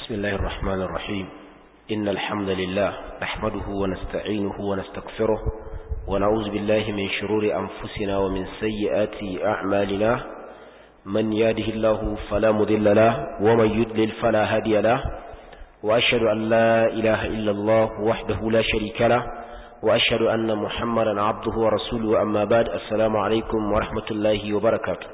بسم الله الرحمن الرحيم إن الحمد لله نحمده ونستعينه ونستغفره ونعوذ بالله من شرور أنفسنا ومن سيئات أعمالنا من ياده الله فلا مذل له ومن يدلل فلا هادي له وأشهد أن لا إله إلا الله وحده لا شريك له وأشهد أن محمدا عبده ورسوله أما بعد السلام عليكم ورحمة الله وبركاته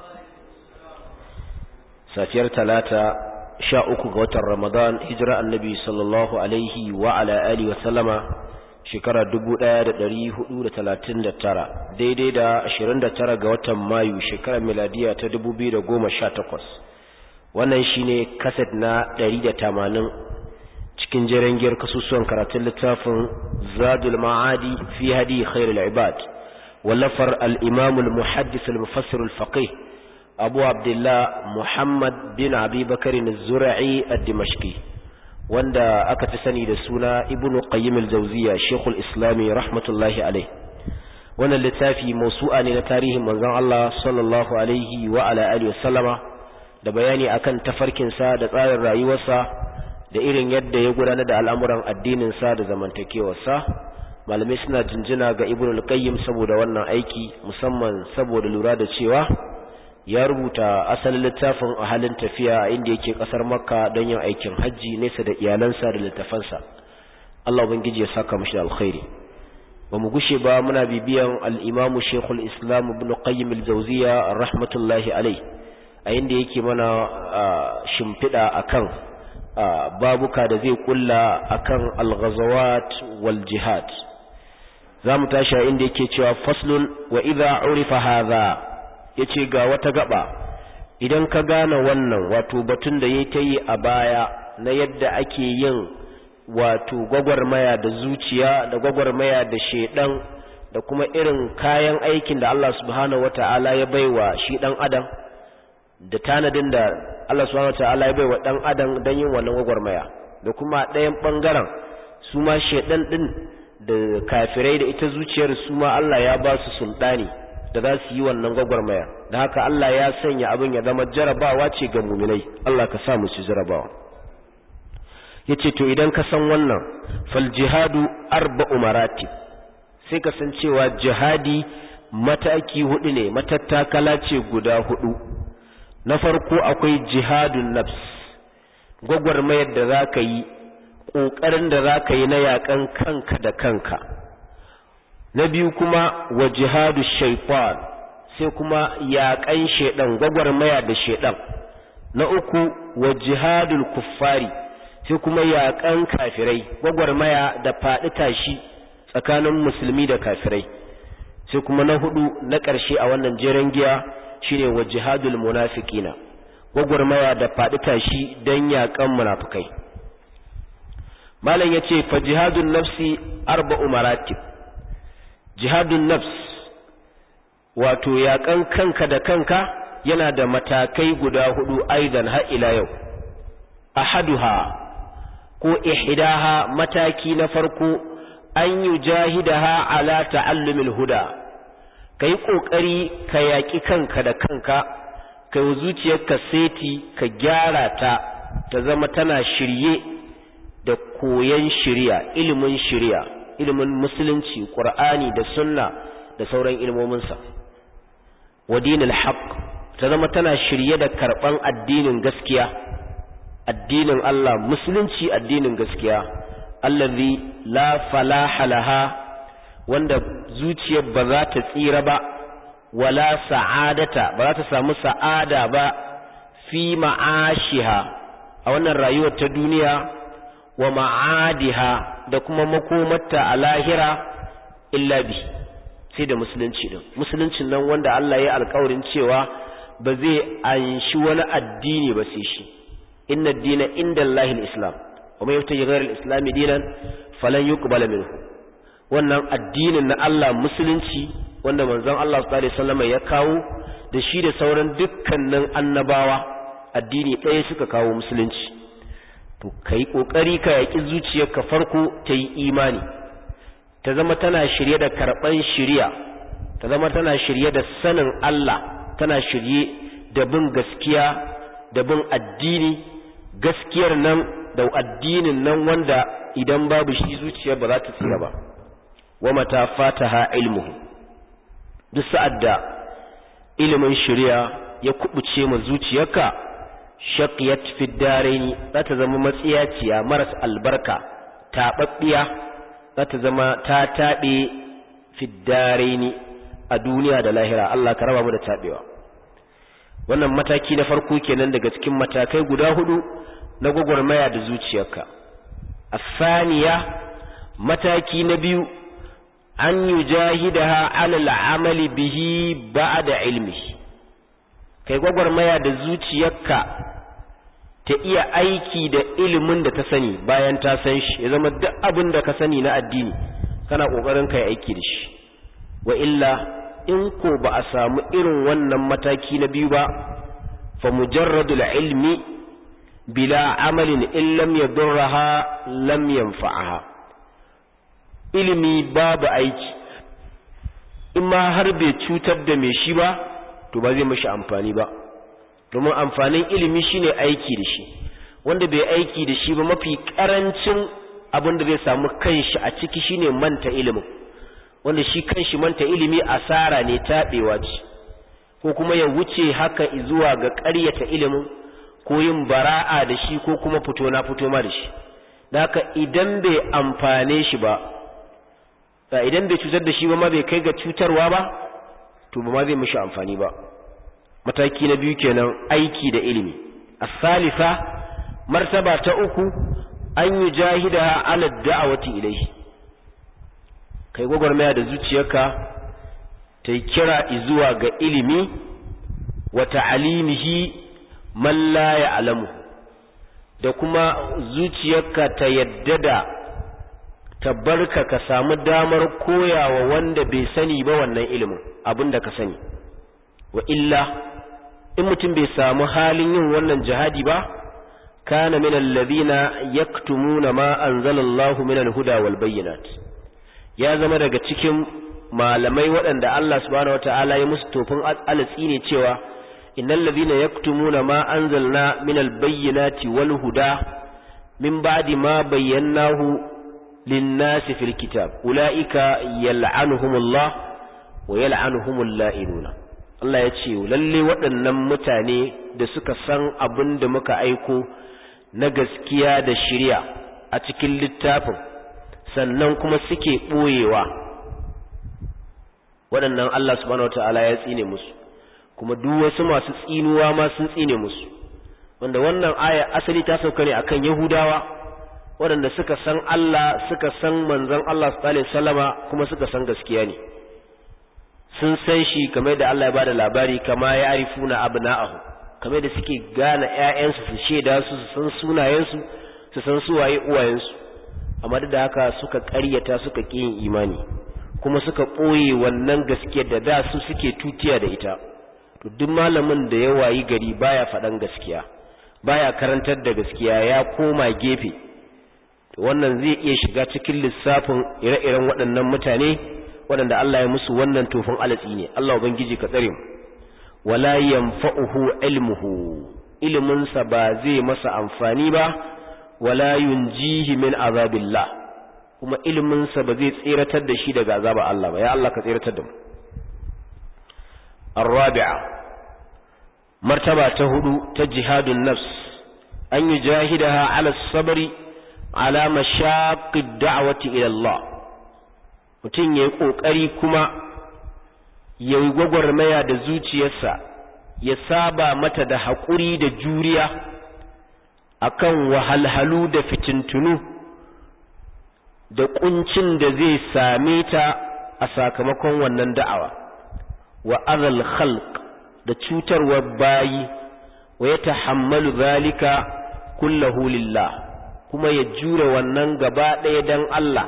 safiyar talata sha uku ga watan ramadan hijira annabi sallallahu alaihi wa ala alihi wa sallama shekara dubu ɗaya da ɗari hudu da talatin da tara daidai da ashirin da tara ga watan mayu shekarar miladiya ta dubu biyu da goma sha takwas wannan shine kaset na ɗari da tamanin cikin jirangiyar kasusuwan karatun littafin zadul ma'adi fi hadi khairul ibad wallafar al-imamul muhaddis al-mufassir al-faqih abu abdullah muhammad bin abi bakarin zura'i a dimashki wanda aka fi sani da suna ibn qayyim al-jawziya shekul islami rahmatullahi alai wannan littafi mausu'a ne na tarihin manzon Allah sallallahu alaihi wa ala alihi wasallama da bayani akan tafarkinsa da tsarin rayuwarsa da irin yadda ya gudanar da al'amuran addininsa da zamantakewarsa malamai suna jinjina ga ibn al-qayyim saboda wannan aiki musamman saboda lura da cewa ya rubuta asalin littafin a halin tafiya inda yake kasar makka don yin aikin hajji nesa da iyalansa da littafansa Allah ubangiji ya saka mashi da alkhairi ba mu gushe ba muna bibiyan al-imam shekul islam ibn qayyim al-jawziya rahmatullahi alai a inda yake mana shimfiɗa akan babuka da zai kulla akan al-ghazawat wal jihad za mu tashi a inda yake cewa faslun wa idha urifa hadha ya ce ga wata gaba idan ka gane wannan wato batun da ya ta yi a baya na yadda ake yin wato gwagwarmaya da zuciya da gwagwarmaya da shedan da kuma irin kayan aikin da Allah subhanahu wata'ala ya baiwa shi dan adam da tanadin da Allah subhanahu wata'ala ya baiwa dan adam don yin wannan gwagwarmaya da kuma ɗayan ɓangaren su ma shedan ɗin da kafirai da ita zuciyar su ma Allah ya ba su sultani da za su yi wannan gwagwarmaya da haka Allah ya sanya abin ya zama jarabawa ce ga muminai Allah ka sa mu ci jarabawa yace to idan ka san wannan fal jihadu arba'u maratib sai ka san cewa jihadi mataki hudu ne matattakala ce guda hudu na farko akwai jihadun nafs gwagwarmayar da za ka yi ƙoƙarin da za ka yi na yaƙan kanka da kanka na biyu kuma wa jihadu shaifan sai kuma yaƙan shaidan gwagwarmaya da shaidan na uku wa jihadul kuffari sai kuma yaƙan kafirai gwagwarmaya da faɗi tashi tsakanin musulmi da kafirai sai kuma na hudu na ƙarshe a wannan jeren giya shine wa jihadul munafiqina gwagwarmaya da faɗi tashi don yaƙan munafikai malam yace fa jihadun nafsi arba'u maratib jihadun nafs wato yaƙan kanka da kanka yana da matakai guda hudu aidan har ila yau ahaduha ko ihdaha mataki na farko an yujahidaha ala ta'allumil huda kai kokari ka yaki kanka da kanka kai zuciyarka seti ka gyara ta ta zama tana shirye da koyan shiriya ilimin shiriya ilimin musulunci qur'ani da sunna da sauran ilmominsa wa dinil haqq ta zama tana shirye da karban addinin gaskiya addinin Allah musulunci addinin gaskiya allazi la falaha laha wanda zuciyar ba za ta tsira ba wala sa'adata ba za ta samu sa'ada ba fi ma'ashiha a wannan rayuwar ta duniya wa ma'adiha da kuma makomarta a lahira illa bi sai da musulunci din musuluncin nan wanda Allah ya alƙawarin cewa ba zai anshi wani addini ba sai shi inna ad-dina inda Allah al-islam wa man yabtaji ghayra al-islam dinan falan yuqbala minhu wannan addinin na Allah musulunci wanda manzon Allah sallallahu alaihi wasallam ya kawo da shi da sauran dukkanin annabawa addini ɗaya suka kawo musulunci to kai kokari ka yaki zuciyarka farko ta yi imani ta zama tana shirye da karban shiriya ta zama tana shirye da sanin Allah tana shirye da bin gaskiya da bin addini gaskiyar nan da addinin nan wanda idan babu shi zuciya ba za ta tsira ba wa mata fataha ilmuhu duk sa'ad da ilimin shari'a ya kubuce ma zuciyarka shaqiyat fi daraini za ta zama matsiyaciya maras albarka taɓaɓɓiya za ta zama ta taɓe fi daraini a duniya da lahira Allah ka raba mu da taɓewa wannan mataki na farko kenan daga cikin matakai guda hudu na gwagwarmaya da zuciyarka asaniya mataki na biyu an yujahidaha alal amali bihi ba'da ilmihi kai gwagwarmaya da zuciyarka ta iya aiki da ilimin da ta sani bayan ta san shi ya zama duk abin da ka sani na addini kana kokarin kai aiki da shi wa illa in ko ba a samu irin wannan mataki na biyu ba fa mujarradul ilmi bila amalin in lam yadurraha lam yanfa'aha ilimi babu aiki in ma har bai cutar da mai shi ba to ba zai mashi amfani ba domin amfanin ilimi shine aiki da shi wanda bai aiki da shi ba mafi karancin abin da zai samu kanshi a ciki shine manta ilimin wanda shi kanshi manta ilimi asara ne taɓewa ce ko kuma ya wuce haka zuwa ga ƙaryata ilimin ko yin bara'a da shi ko kuma fito na fito ma da shi da haka idan bai amfane shi ba idan bai cutar da shi ba ma bai kai ga cutarwa ba to ba ma zai mishi amfani ba mataki na biyu kenan aiki da ilimi as-salisa martaba ta uku an yi jahida ala da'awati ilayhi kai gwagwarmaya da zuciyarka ta yi kira zuwa ga ilimi wa ta'alimihi man la ya'lamu da kuma zuciyarka ta yadda da tabbarka ka samu damar koyawa wanda bai sani ba wannan ilimin abinda ka sani wa illa in mutum bai samu halin yin wannan jihadi ba kana min alladhina yaktumuna ma anzalallahu min alhuda wal bayyinat ya zama daga cikin malamai waɗanda Allah subhanahu wataala ya musu tofin alatsi ne cewa innal ladhina yaktumuna ma anzalna min albayyinati wal huda min ba'di ma bayyanahu lin-nasi fil kitab ulaika yal'anuhumullah wa yal'anuhumul la'inuna Allah ya ce lalle waɗannan mutane da suka san abin da muka aiko na gaskiya da shirya a cikin littafin sannan kuma suke ɓoyewa waɗannan Allah subhanahu wata'ala ya tsine musu kuma duk wasu masu tsinuwa ma sun tsine musu wanda wannan aya asali ta sauka ne akan Yahudawa waɗanda suka san Allah suka san manzon Allah sallallahu alaihi wasallama kuma suka san gaskiya ne sun san shi kamar da Allah ya bada labari kama ya arifuna abna'ahu kamar da suke gane ƴaƴansu su sheda su su san sunayensu su san su waye uwayensu amma duk da haka suka ƙaryata suka ƙi yin imani kuma suka ɓoye wannan gaskiyar da da su suke tutiya da ita to duk malamin da ya wayi gari baya faɗan gaskiya baya karantar da gaskiya ya koma gefe to wannan zai iya shiga cikin lissafin ire-iren waɗannan mutane waɗanda Allah ya musu wannan tofin alatsi ne Allah ubangiji ka tsare mu wala yanfa'uhu ilmuhu ilimin sa ba zai masa amfani ba wala yunjihi min azabillah kuma ilimin sa ba zai tsiratar da shi daga azabar Allah ba ya Allah ka tsiratar da mu الرابعة مرتبة تهدو تجهاد النفس أن يجاهدها على الصبر على مشاق الدعوة إلى الله mutum ya yi ƙoƙari kuma ya yi gwagwarmaya da zuciyarsa ya saba mata da haƙuri da juriya akan wahalhalu da fitintunu da ƙuncin da zai same ta a sakamakon wannan da'awa wa azal khalq da cutarwar bayi wa ya tahammalu zalika kullahu lillah kuma ya jure wannan gaba ɗaya don Allah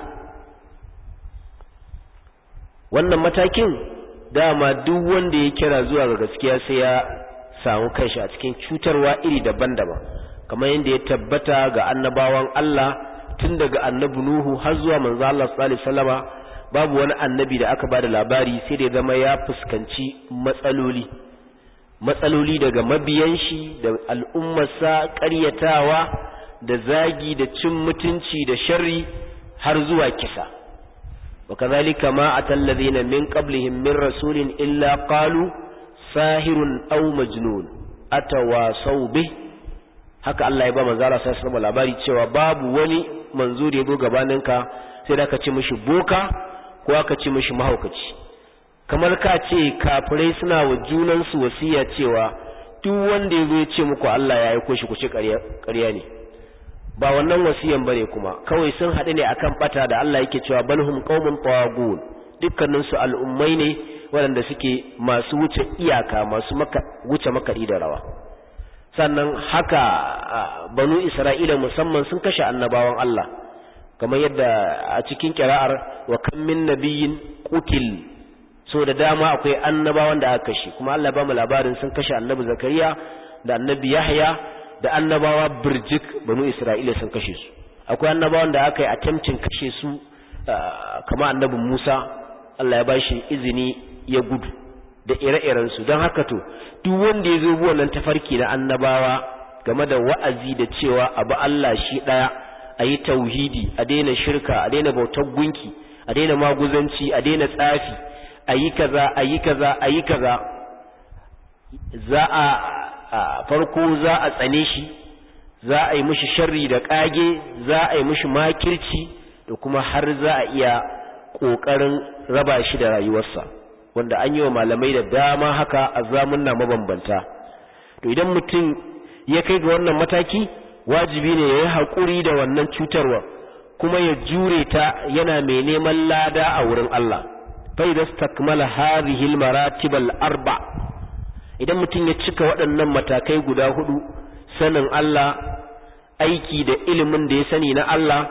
wannan matakin dama duk wanda ya kira zuwa ga gaskiya sai ya samu kanshi a cikin cutarwa iri daban-daban kamar yadda ya tabbata ga annabawan Allah tun daga annabi Nuhu har zuwa manzo Allah sallallahu alaihi wasallama babu wani annabi da aka bada labari sai da ya zama ya fuskanci matsaloli matsaloli daga mabiyan shi da al'ummarsa ƙaryatawa da zagi da cin mutunci da sharri har zuwa kisa wa kazalika ma atallazina min qablihim min rasulin illa qalu sahirun aw majnun atawasaw bih haka Allah ya ba manzo Allah sai sama labari cewa babu wani manzo da ya zo gabaninka sai da ka ce mishi boka ko aka ce mishi mahaukaci kamar ka ce kafirai suna wa junansu wasiya cewa duk wanda ya zo ya ce muku Allah ya aiko shi ku ce ƙarya ne ba wannan wasiyan bane kuma kawai sun haɗu ne akan bata da Allah yake cewa balhum qaumun tawagun dukkanin su al'ummai ne waɗanda suke masu wuce iyaka masu maka wuce makaɗi da rawa sannan haka banu Isra'ila musamman sun kashe annabawan Allah kamar yadda a cikin kira'ar wa kam min nabiyyin qutil so da dama akwai annabawan da aka kashe kuma Allah ba mu labarin sun kashe annabi Zakariya da annabi Yahya da annabawa birjik banu Isra'ila sun kashe su akwai annabawan da aka yi attempting kashe su kamar annabi Musa Allah ya bashi izini ya gudu da ire-iren su don haka to duk wanda ya zo wannan tafarki na annabawa game da wa'azi da cewa abu Allah shi daya a yi tauhidi a daina shirka a daina bautar gunki a daina maguzanci a daina tsafi a yi kaza a yi kaza a yi kaza za a farko za a tsane shi za a yi mishi sharri da kage za a yi mishi makirci da kuma har za a iya ƙoƙarin raba shi da rayuwarsa wanda an yi wa malamai da dama haka a zamunna mabambanta to idan mutum ya kai ga wannan mataki wajibi ne ya yi haƙuri da wannan cutarwa kuma ya jure ta yana mai neman lada a wurin Allah فإذا استكمل هذه المراتب الأربع idan mutum ya cika waɗannan matakai guda hudu sanin Allah aiki da ilimin da ya sani na Allah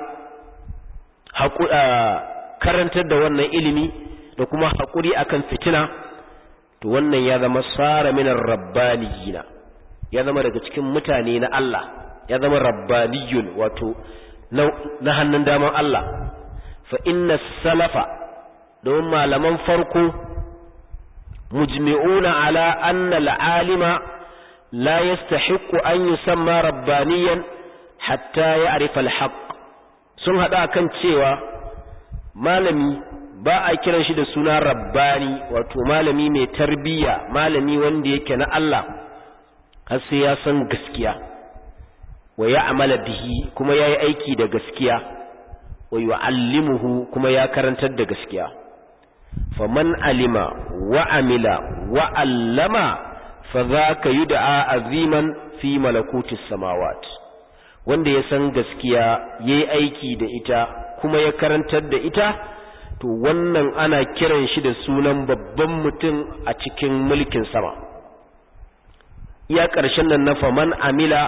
karantar da wannan ilimi da kuma haƙuri akan fitina to wannan ya zama sara minar rabbaniyina ya zama daga cikin mutane na Allah ya zama rabbaniyun wato na hannun daman Allah fa inna salafa don malaman farko mujmi'una ala anna al'alima la yastahiqqu an yusamma rabbaniyan hatta ya'rifa al-haqq sun hada kan cewa malami ba a kiran shi da suna rabbani wato malami mai tarbiyya malami wanda yake na Allah har sai ya san gaskiya wa ya'mala bihi kuma yayi aiki da gaskiya wa yu'allimuhu kuma ya karantar da gaskiya faman alima wa amila wa allama fa zaka yud'a aziman fi malakutis samawat wanda ya san gaskiya yayi aiki da ita kuma ya karantar da ita to wannan ana kiran shi da sunan babban mutum a cikin mulkin sama iya ƙarshen nan na faman amila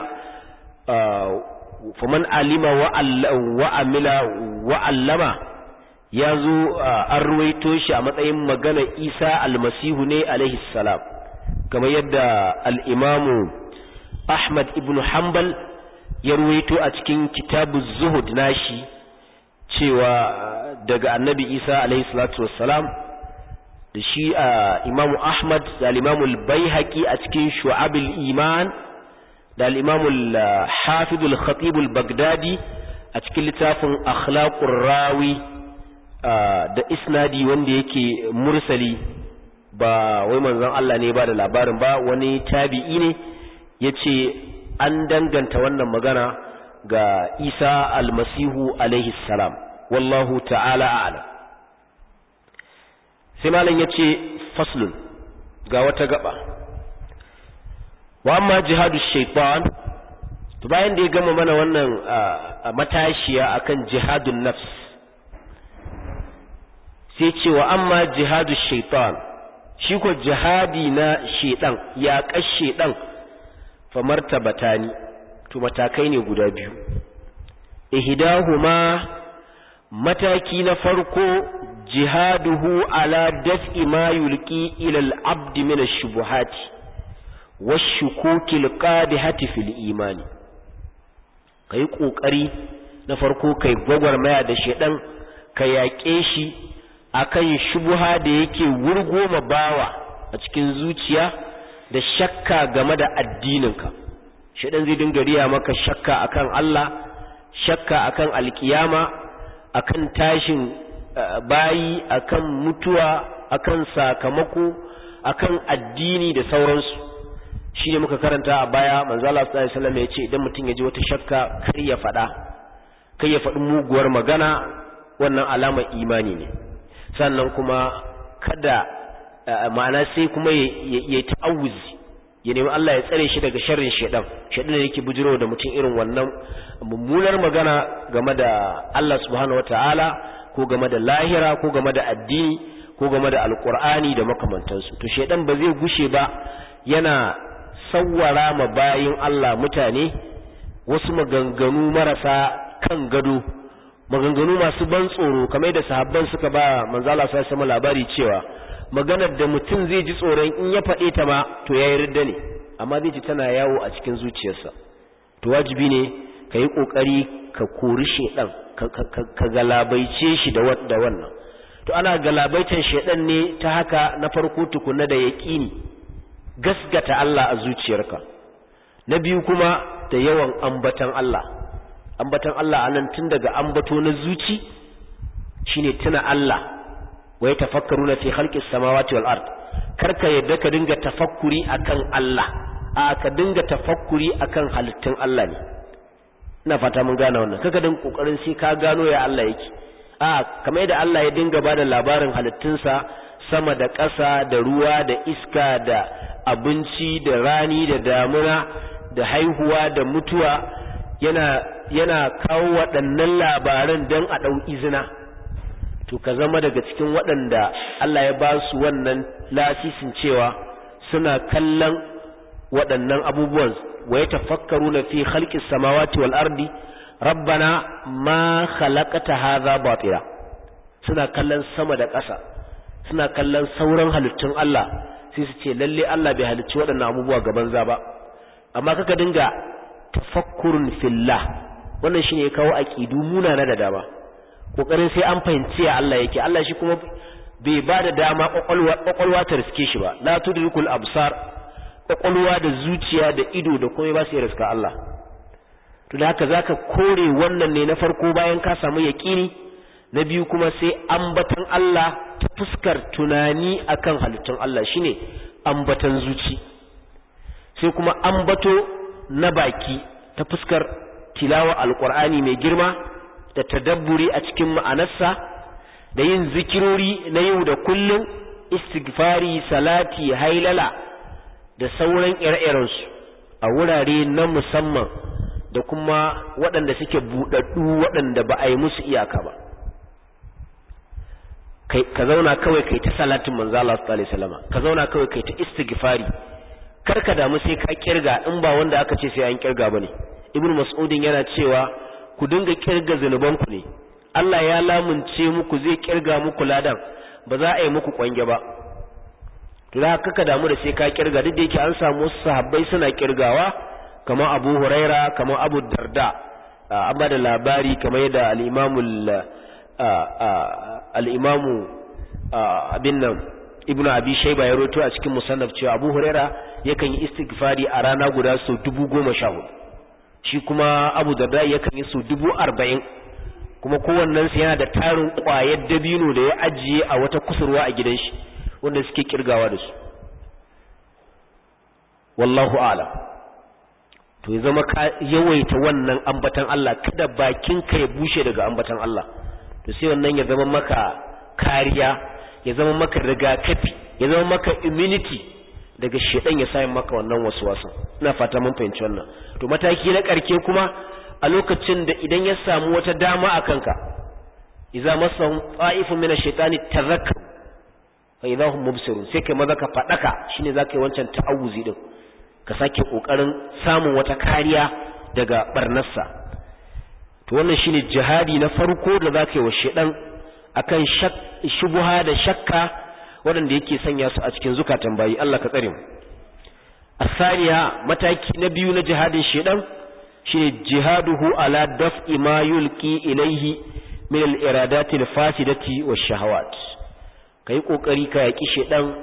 faman alima wa amila wa allama ya zo an ruwaito shi a matsayin magana isa almasihu ne alaihi salam kamar yadda al'imamu ahmad ibn hanbal ya ruwaito a cikin kitabu zuhud nashi cewa daga annabi isa alaihi salatu wassalam da shi a imamu ahmad da al'imamu al-baihaqi a cikin shu'abul iman da al'imamu al-hafidul khatibul bagdadi a cikin littafin akhlaqur rawi da isnadi wanda yake mursali ba wai manzon Allah ne ba da labarin ba wani tabi'i ne yace an danganta wannan magana ga Isa almasihu alaihi salam wallahu ta'ala a'lam sai malam yace faslun ga wata gaba wa amma jihadu shaitan to bayan da ya gama mana wannan matashiya akan jihadun nafs sai ce wa amma jihadu shaitan shi ko jihadi na shaitan ya kashe dan fa martabatani to matakai ne guda biyu ihdahuma mataki na farko jihaduhu ala daf'i ma yulqi ila al-abd min ash-shubuhati wash-shukuki al-qadihati fil imani kai kokari na farko kai gwagwarmaya da shedan ka yaƙe shi akan shubuha da yake wurgoma bawa a cikin zuciya da shakka game da addininka shedan zai dinga riya maka shakka akan Allah shakka akan alkiyama akan tashin bayi akan mutuwa akan sakamako akan addini da sauransu shi ne muka karanta a baya manzo Allah sallallahu alaihi wasallam ya ce idan mutum ya ji wata shakka kar ya faɗa kai ya faɗi muguwar magana wannan alamar imani ne sannan kuma kada ma'ana sai kuma ya ta'awuzi ya nemi Allah ya tsare shi daga sharrin shedan shedan ne yake bujiro da mutum irin wannan mummunar magana game da Allah subhanahu wataala ko game da lahira ko game da addini ko game da alkur'ani da makamantansu to shedan ba zai gushe ba yana sawwara ma bayin Allah mutane wasu maganganu marasa kan gado maganganu masu ban tsoro kamar da sahabban suka ba manzo Allah sai sama labari cewa maganar da mutum zai ji tsoron in ya faɗe ta ma to yayi ridda ne amma zai ji tana yawo a cikin zuciyarsa to wajibi ne ka yi kokari ka kori shedan ka galabaice shi da wannan to ana galabaitan shedan ne ta haka na farko tukuna da yaqini gasgata Allah a zuciyarka na biyu kuma da yawan ambatan Allah ambatan Allah anan tun daga ambato na zuci shine tuna Allah wa yatafakkaruna fi khalqis samawati wal ard karka yadda ka dinga tafakkuri akan Allah a ka dinga tafakkuri akan halittun Allah ne ina fata mun gane wannan kaga din kokarin sai ka gano ya Allah yake a kamar yadda Allah ya dinga bada labarin halittunsa sama da ƙasa da ruwa da iska da abinci da rani da damuna da haihuwa da mutuwa yana yana kawo waɗannan labaran don a ɗau izina to ka zama daga cikin waɗanda Allah ya ba su wannan lasisin cewa suna kallon waɗannan abubuwan wa ya tafakkaru na fi halƙis samawati wal ardi rabbana ma khalaqata hadha batila suna kallon sama da ƙasa suna kallon sauran halittun Allah sai su ce lalle Allah bai halicci waɗannan abubuwa gaban za ba amma kaka dinga tafakkurun fillah wannan shine ya kawo aqidu munana da dama kokarin sai an fahimci ya Allah yake Allah shi kuma bai ba da dama kwakwalwa ta riske shi ba la tudrikul absar kwakwalwa da zuciya da ido da komai ba su riska Allah to da haka zaka kore wannan ne na farko bayan ka samu yaqini na biyu kuma sai ambatan Allah ta fuskar tunani akan halittun Allah shine ambatan zuci sai kuma ambato na baki ta fuskar tilawa alqur'ani mai girma da tadabburi a cikin ma'anarsa da yin zikirori na yau da kullum istighfari salati hailala da sauran ire-irensu a wurare na musamman da kuma waɗanda suke buɗaɗɗu waɗanda ba a yi musu iyaka ba ka zauna kawai kai ta salatin manzo Allah sallallahu alaihi wasallam ka zauna kawai kai ta istighfari kar ka damu sai ka kirga in ba wanda aka ce sai an kirga bane ibnu mas'udin yana cewa ku dinga kirga zanubanku ne Allah ya lamunce muku zai kirga muku ladan ba za a yi muku kwange ba to da haka ka damu da sai ka kirga duk da yake an samu wasu sahabbai suna kirgawa kamar Abu Huraira kamar Abu Darda an ba da labari kamar yadda al-Imam al-Imam abin nan Ibn Abi Shayba ya roto a cikin musannaf cewa Abu Huraira yakan yi istighfari a rana guda sau dubu goma sha hudu shi kuma Abu Darda yakan yi sau dubu arba'in kuma kowannensu yana da tarin ƙwayar dabino da ya ajiye a wata kusurwa a gidan shi wanda suke kirgawa da su wallahu ala to ya zama ka yawaita wannan ambatan Allah kada bakin ka ya bushe daga ambatan Allah to sai wannan ya zama maka kariya ya zama maka rigakafi ya zama maka immunity daga shedan ya sayin maka wannan waswasan ina fata mun fahimci wannan to mataki na karke kuma a lokacin da idan ya samu wata dama a kanka idza masahum ta'ifun min ash-shaytani tadhakkaru fa idza hum mubsirun sai kai maza ka fadaka shine zaka yi wancan ta'awuzi din ka sake kokarin samun wata kariya daga barnarsa to wannan shine jihadi na farko da zaka yi wa shedan akan shubuha da shakka waɗanda yake sanya su a cikin zukatan bayi Allah ka tsare mu asaniya mataki na biyu na jihadin shedan shine jihaduhu ala daf'i ma yulqi ilayhi min al-iradati al-fasidati wash-shahawat kai kokari ka yaki shedan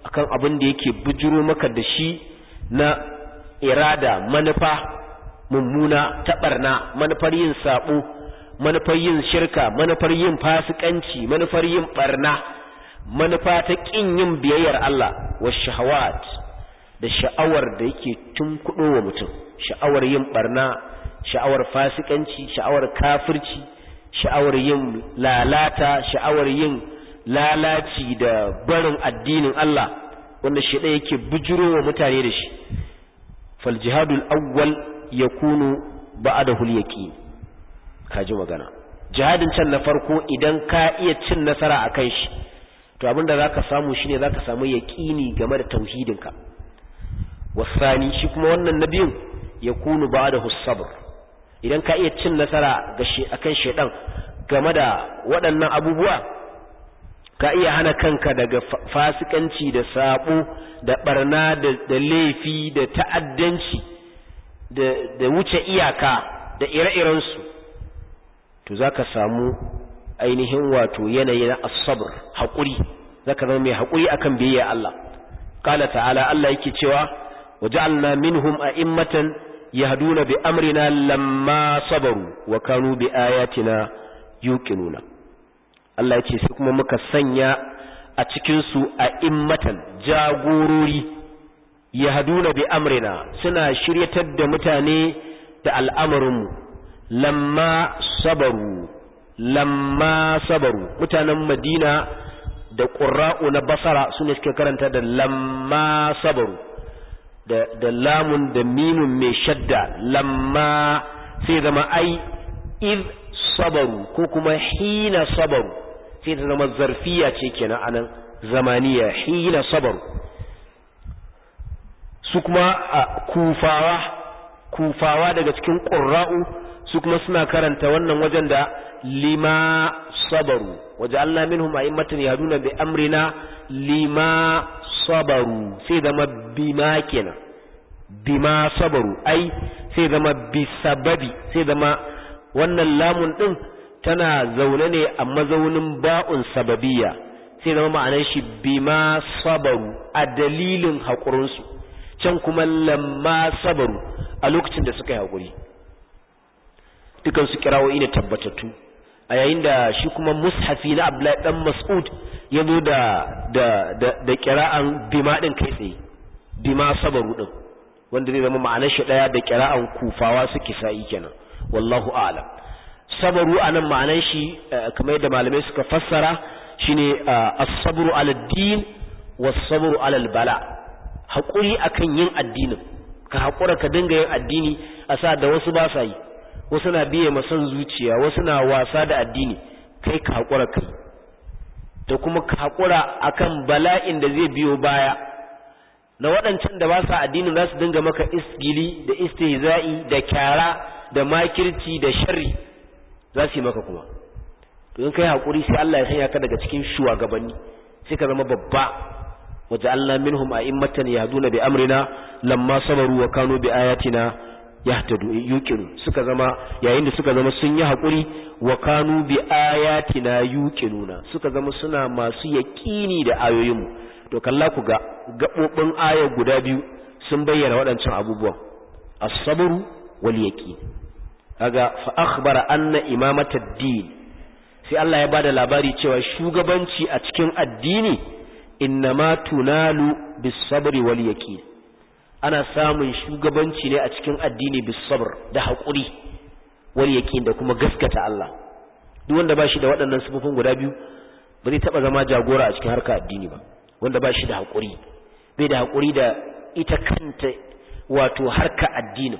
akan abin da yake bujuro maka da shi na irada manufa mummuna ta barna manufar yin sabo manufar yin shirka manufar yin fasikanci manufar yin barna manufa ta kin yin biyayyar Allah wa shahawat da sha'awar da yake tunkudo wa mutum sha'awar yin barna sha'awar fasikanci sha'awar kafirci sha'awar yin lalata sha'awar yin lalaci da barin addinin Allah wanda shi ɗaya yake bujiro wa mutane da shi fal jihadul awwal yakunu ba'dahu al-yaqin kaji magana jihadin can na farko idan ka iya cin nasara akan shi to abinda zaka samu shine zaka samu yaqini game da tauhidinka wasani shi kuma wannan nabiyin yakunu ba'dahu as-sabr idan ka iya cin nasara ga shi akan shedan game da waɗannan abubuwa ka iya hana kanka daga fasikanci da sabo da barna da laifi da ta'addanci da wuce iyaka da ire-irensu to za ka samu ainihin wato yanayi na asabar haƙuri za ka zama mai haƙuri akan biyayya Allah ƙala ta'ala Allah yake cewa waja'alna minhum a'immatan yahduna bi amrina lamma sabaru wa kanu bi ayatina yuqinuna Allah yake sai kuma muka sanya a cikin su a'immatan jagorori yahduna bi amrina suna shiryatar da mutane da al'amarinmu lamma sabaru lamma sabaru mutanen Madina da ƙura'u na basara su ne suke karanta da lamma sabaru da, da lamun da mimun mai shadda lamma sai zama ai iz sabaru ko kuma hina sabaru sai ta zama zarfiya ce kenan anan zamaniya hina sabaru su kuma a kufawa kufawa daga cikin ƙura'u su kuma suna karanta wannan wajen da lima sabaru waje Allah minhum a'immatan yahduna bi amrina lima sabaru sai zama bima kenan bima sabaru ai sai zama bi sababi sai zama wannan lamun din tana zaune ne a mazaunin ba'un sababiyya sai zama ma'anar shi bima sabaru a dalilin haƙurinsu can kuma lamma sabaru a lokacin da suka yi haƙuri dukansu kirawoyi ne tabbatattu a yayin da shi kuma mushafi na Abdullahi dan Mas'ud ya zo da da da, da kira'an bima din kai tsaye bima sabaru din wanda zai zama ma'anar shi daya da kira'an kufawa suke sa'i kenan wallahu a'lam sabaru anan ma'anar shi kamar yadda malamai suka fassara shine as-sabru 'ala ad-din was-sabru 'ala al-bala hakuri akan yin addinin ka hakura ka dinga yin addini a sa da wasu ba sa yi wasu na biye masan zuciya wasu na wasa da addini kai ka haƙura kai da kuma ka haƙura akan bala'in da zai biyo baya na waɗancan da ba sa addinin za su dinga maka isgili da istihza'i da kyara da makirci da sharri za su yi maka kuma to in kai haƙuri sai Allah ya sanya ka daga cikin shugabanni sai ka zama babba waja'alna minhum a'immatan yahduna bi amrina lamma sabaru wa kanu bi ayatina yahtadu yuqinu suka zama yayin da suka zama sun yi hakuri wa kanu bi ayatina yuqinuna suka zama suna masu yaqini da ayoyin mu to kalla ku ga gabobin ayar guda biyu sun bayyana waɗancan abubuwan as-sabru wal yaqin kaga fa akhbara anna imamata ad-din sai Allah ya bada labari cewa shugabanci a cikin addini innama tunalu bis-sabri wal yaqin ana samun shugabanci ne a cikin addini bis sabr da haƙuri wal yaqin da kuma gaskata Allah duk wanda ba shi da waɗannan sifofin guda biyu ba zai taɓa zama jagora a cikin harka addini ba wanda ba shi da haƙuri bai da haƙuri da ita kanta wato harka addinin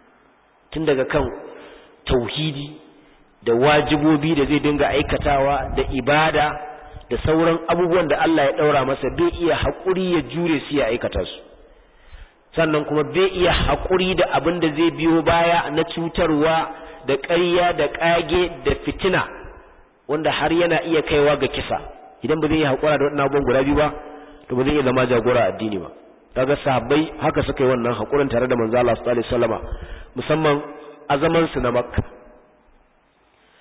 tun daga kan tauhidi da wajibobi da zai dinga aikatawa da ibada da sauran abubuwan da Allah ya ɗaura masa bai iya haƙuri ya jure su ya aikata su sannan kuma bai iya haƙuri da abin da zai biyo baya na cutarwa da ƙarya da ƙage da fitina wanda har yana iya kaiwa ga kisa idan ba zai iya haƙura da waɗannan abubuwan guda biyu ba to ba zai iya zama jagora addini ba kaga sahabbai haka suka yi wannan haƙurin tare da manzo Allah sallallahu alaihi wasallama musamman a zaman su na Makka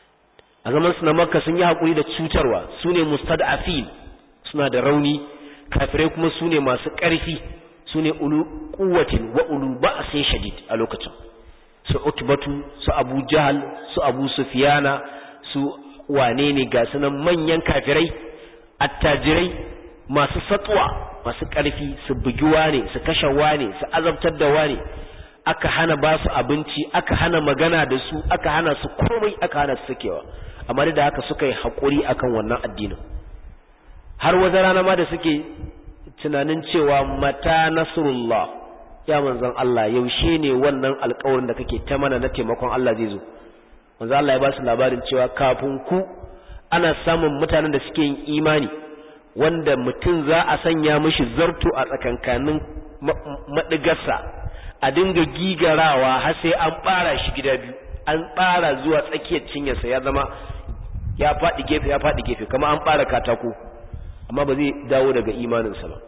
a zaman su na Makka sun yi haƙuri da cutarwa su ne mustad'afin suna da rauni kafirai kuma su ne masu ƙarfi su ne ulu kuwatin wa ulu ba'asin shadid a lokacin su utbatu su abu jahal su abu sufiyana su wane ne ga sunan manyan kafirai attajirai masu satsuwa masu ƙarfi su bugi wane su kashe wane su azabtar da wane aka hana ba su abinci aka hana magana da su aka hana su komai aka hana su sakewa amma da haka suka yi haƙuri akan wannan addinin har wata rana ma da suke tunanin cewa mata nasrullah ya manzon Allah yaushe ne wannan alƙawarin da kake ta mana na taimakon Allah zai zo manzon Allah ya ba su labarin cewa kafin ku ana samun mutanen da suke yin imani wanda mutum za a sanya mishi zarto a tsakankanin madigarsa a dinga gigarawa har sai an ɓara shi gida biyu an ɓara zuwa tsakiyar cinyarsa ya zama ya faɗi gefe ya faɗi gefe kama an ɓara katako amma ba zai dawo daga imaninsa ba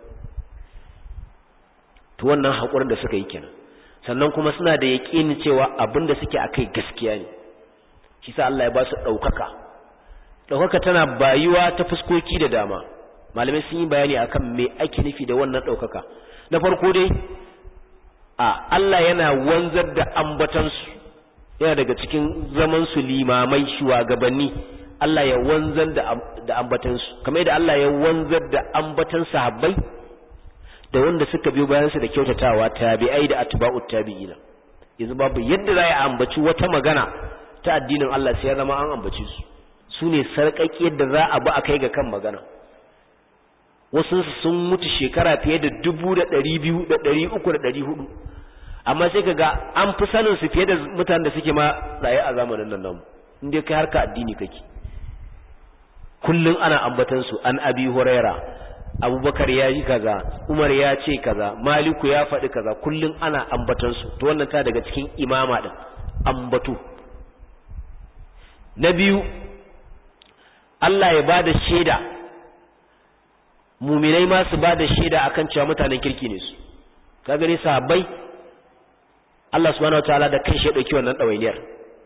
to wannan haƙurin da suka yi kenan sannan kuma suna da yaƙinin cewa abin da suke akai gaskiya ne shi sa Allah ya ba su ɗaukaka ɗaukaka tana bayuwa ta fuskoki da dama malamai sun yi bayani akan me ake nufi da wannan ɗaukaka na farko dai a Allah yana wanzar da ambatansu yana daga cikin zaman su limamai shugabanni Allah ya wanzar da da ambatansu kamar yadda Allah ya wanzar da ambatan sahabbai da wanda suka biyo bayan su da kyautatawa tabi'ai da atba'ut tabi'ina yanzu babu yadda za a ambaci wata magana ta addinin Allah sai ya zama an ambace su su ne sarƙaƙi yadda za a bi a kai ga kan magana wasu sun mutu shekara fiye da dubu da ɗari biyu da ɗari uku da ɗari hudu amma sai ka ga an fi sanin su fiye da mutanen da suke ma raye a zamanin nan namu in dai kai harka addini kake kullum ana ambatan su an abi huraira abubakar ya yi kaza umar ya ce kaza maliku ya faɗi kaza kullum ana ambatan su to wannan ta daga cikin imama din ambato na biyu Allah ya bada shaida muminai ma su bada shaida akan cewa mutanen kirki ne su ka gani sahabbai Allah subhanahu wataala da kanshi ya dauki wannan dawainiyar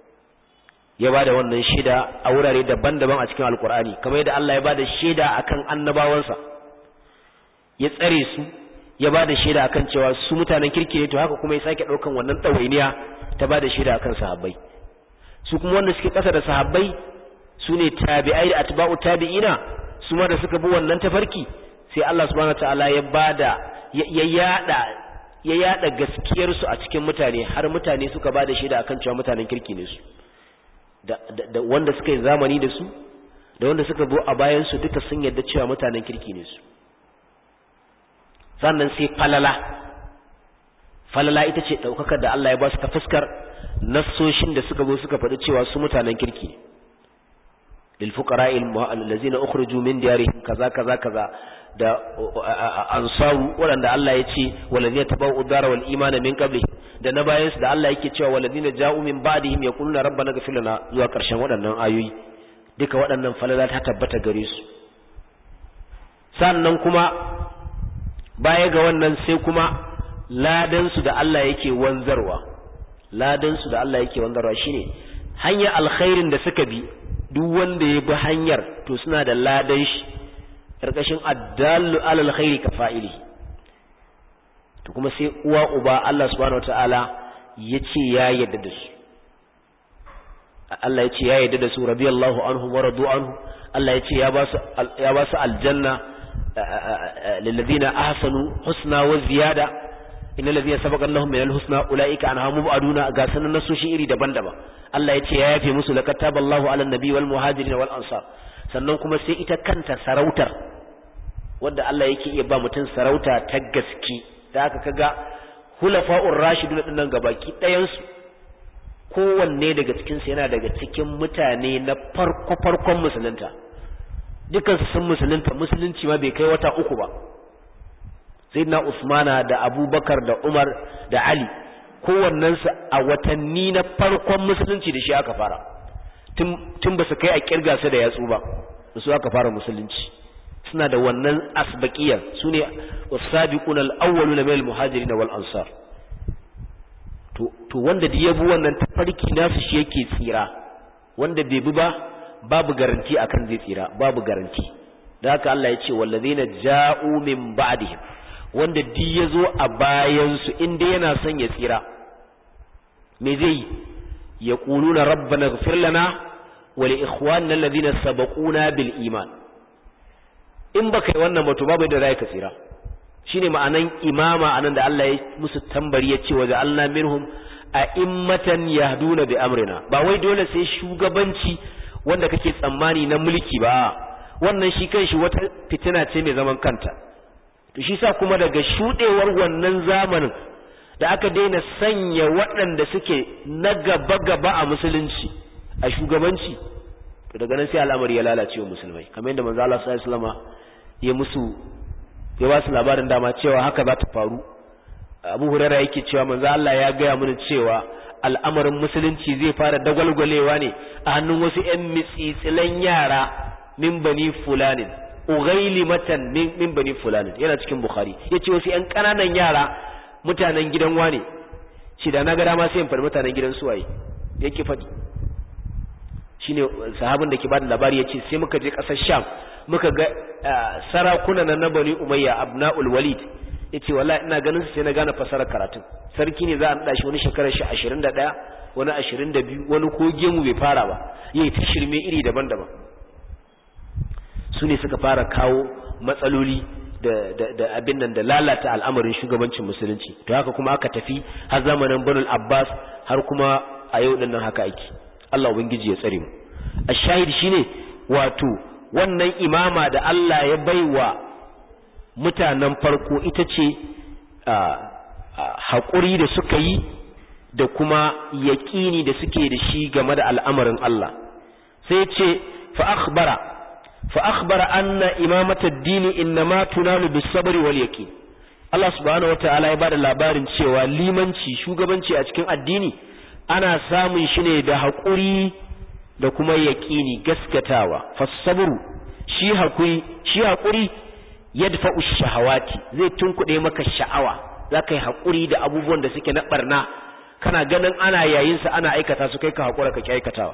ya bada wannan shaida a wurare daban-daban a cikin alkur'ani kamar yadda Allah ya bada shaida akan annabawansa ya tsare su ya bada shaida akan cewa su mutanen kirki ne to haka kuma ya sake daukan wannan dawainiya ta bada shaida akan sahabbai su kuma wanda suke kasa da sahabbai su ne tabi'ai da atba'u tabi'ina su ma da suka bi wannan tafarki sai Allah subhanahu wataala ya bada ya yada ya yada gaskiyar su a cikin mutane har mutane suka bada shaida akan cewa mutanen kirki ne su da, da, wanda suka yi zamani da su da wanda suka bi a bayan su duka sun yarda cewa mutanen kirki ne su sannan sai falala falala ita ce daukakar da Allah ya ba su ta fuskar nassoshin da suka zo suka faɗi cewa su mutanen kirki ne lil fuqara'il allazina ukhriju min diyarihim kaza kaza kaza da ansaru waɗanda Allah ya ce walazina tabau udara wal imana min qabli da na bayan su da Allah yake cewa walazina ja'u min ba'dihim yaquluna rabbana ighfir lana zuwa ƙarshen waɗannan ayoyi duka waɗannan falala ta tabbata gare su sannan kuma baya ga wannan sai kuma ladan su da Allah yake wanzarwa ladan su da Allah yake wanzarwa shine hanyar alkhairin da suka bi duk wanda ya bi hanyar to suna da ladan shi ƙarƙashin addallu alal khairi ka fa'ili to kuma sai uwa uba Allah subhanahu wataala ya ce ya yadda da su Allah ya ce ya yadda da su radiyallahu anhu wa radu anhu Allah ya ce ya ba su ya ba su aljanna lilladheena ahsanu husna wa ziyada innal ladhina sabaqa lahum minal husna ulaika anha mubaduna ga sanan nasoshi iri daban-daban Allah ya ce ya yafe musu laqad taballahu ala nabi wal muhajirin wal ansar sannan kuma sai ita kanta sarautar wadda Allah yake iya ba mutum sarauta ta gaske da aka kaga hulafa'ur rashidun dinnan gabaki ɗayan su kowanne daga cikin su yana daga cikin mutane na farko farkon musulunta dukansu sun musulunta musulunci ma bai kai wata uku ba sayyidina Usmana da Abubakar da Umar da Ali kowannensu a watanni na farkon musulunci da shi aka fara tun ba su kai a kirga su da yatsu ba da su aka fara musulunci suna da wannan asbaqiyar su ne wasabiquna al-awwaluna min al-muhajirin wal ansar to to wanda da yabi wannan tafarki nasu shi yake tsira wanda bai bi ba babu garanti akan zai tsira babu garanti da haka Allah ya ce wallazina ja'u min ba'dihim wanda di yazo a bayan su inda yana son ya tsira me zai yaquluna rabbana ighfir lana wa li ikhwanina alladhina sabaquna bil iman in baka yi wannan ba to babu da zai ka tsira shine ma'anan imama anan da Allah ya musu tambari ya ce wa ja'alna minhum a'immatan yahduna bi amrina ba wai dole sai shugabanci wanda kake tsammani na mulki ba wannan shi kanshi wata fitina ce mai zaman kanta to shi sa kuma daga shudewar wannan zamanin da aka daina sanya waɗanda suke na gaba gaba a musulunci a shugabanci to daga nan sai al'amari ya lalace wa musulmai kamar yadda manzo Allah sallallahu alaihi wasallam ya musu ya ba su labarin dama cewa haka za ta faru Abu Hurairah yake cewa manzo Allah ya gaya mana cewa al'amarin musulunci zai fara dagwalgwalewa ne a hannun wasu ƴan mitsitsilan yara min bani fulanin ugailimatan min bani fulanin yana cikin bukhari yace wasu ƴan ƙananan yara mutanen gidan wane shi da na ga dama sai in faɗi mutanen gidan suwaye yake faɗi shine sahabin da ke bada labari yace sai muka je ƙasar Sham muka ga sarakuna na Bani Umayya Abnaul Walid yace wallahi ina ganin su sai na gane fasarar karatun sarki ne za a nada shi wani shekarar shi 21 wani 22 wani ko gemu bai fara ba yayi ta shirme iri daban-daban su ne suka fara kawo matsaloli da da da abin nan da lalata al'amarin shugabancin musulunci to haka kuma aka tafi har zamanin Banu Abbas har kuma a yau din nan haka ake Allah ubangiji ya tsare mu ashahid shine wato wannan imama da Allah ya baiwa mutanen farko ita ce haƙuri da suka yi da kuma yaƙini da suke da shi game da al'amarin Allah sai ce fa'akbara fa'akbara anna imamata dini innama tunalu bis sabri wal yaqin Allah subhanahu wata'ala ya bada labarin cewa limanci shugabanci a cikin addini ana samun shi ne da haƙuri da kuma yaƙini gaskatawa fasabru shi haƙuri shi haƙuri yadfa'u shahawati zai tunkuɗe maka sha'awa zaka yi haƙuri da abubuwan da suke na barna kana ganin ana yayin sa ana aikata su kai ka haƙura ka aikatawa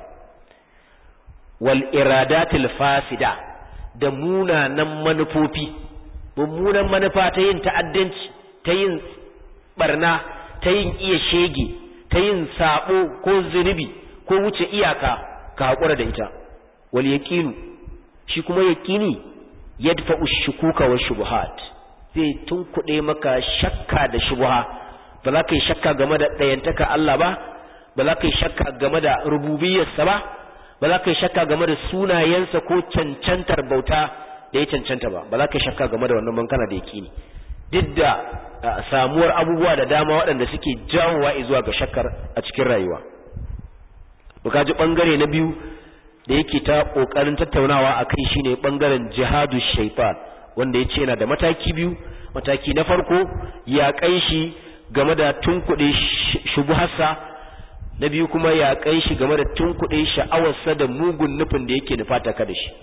wal iradatil fasida da munanan manufofi mummunan manufa ta yin ta'addanci ta yin barna ta yin iya shege ta yin sabo ko zunubi ko wuce iyaka ka haƙura da ita wal yaqinu shi kuma yaqini yadfa'u shukuka wa shubuhat zai tunkuɗe maka shakka da shubuha ba za ka yi shakka game da ɗayantaka Allah ba ba za ka yi shakka game da rububiyarsa ba ba za ka yi shakka game da sunayensa ko cancantar bauta da ya cancanta ba ba za ka yi shakka game da wannan bankana da yaqini duk da samuwar abubuwa da dama waɗanda suke jawowa zuwa ga shakkar a cikin rayuwa buka ji bangare na biyu da yake ta kokarin tattaunawa akai shine bangaren jihadu shaitan wanda yace yana da mataki biyu mataki na farko ya kai shi game da tunkuɗe shubuharsa na biyu kuma ya kai shi game da tunkuɗe sha'awarsa da mugun nufin da yake nufata ka da shi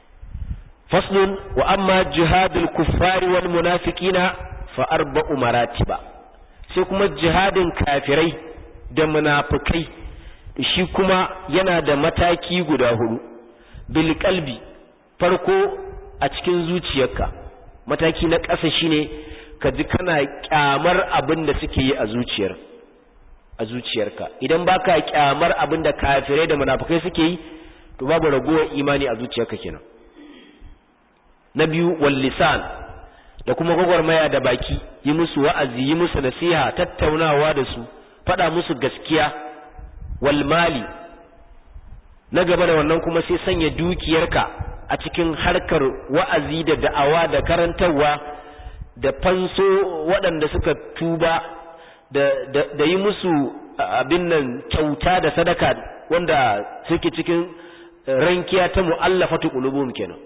faslun wa amma jihadul kuffari wal munafiqina fa arba'u maratiba sai kuma jihadin kafirai da munafikai shi kuma yana da mataki guda hudu bil qalbi farko a cikin zuciyarka mataki na ƙasa shine ka ji kana kyamar abin da suke yi a zuciyar a zuciyarka idan baka kyamar abin da kafirai da munafikai suke yi to babu ragowar imani a zuciyarka kenan na biyu wal lisan da kuma gwagwarmaya da baki yi musu wa'azi yi musu nasiha tattaunawa da su faɗa musu gaskiya wal mali na gaba da wannan kuma sai sanya dukiyarka a cikin harkar wa'azi da da'awa da karantarwa da fanso waɗanda suka tuba da, da, da yi musu abin nan kyauta da sadaka wanda suke cikin rankiya ta mu'allafatu qulubuhum kenan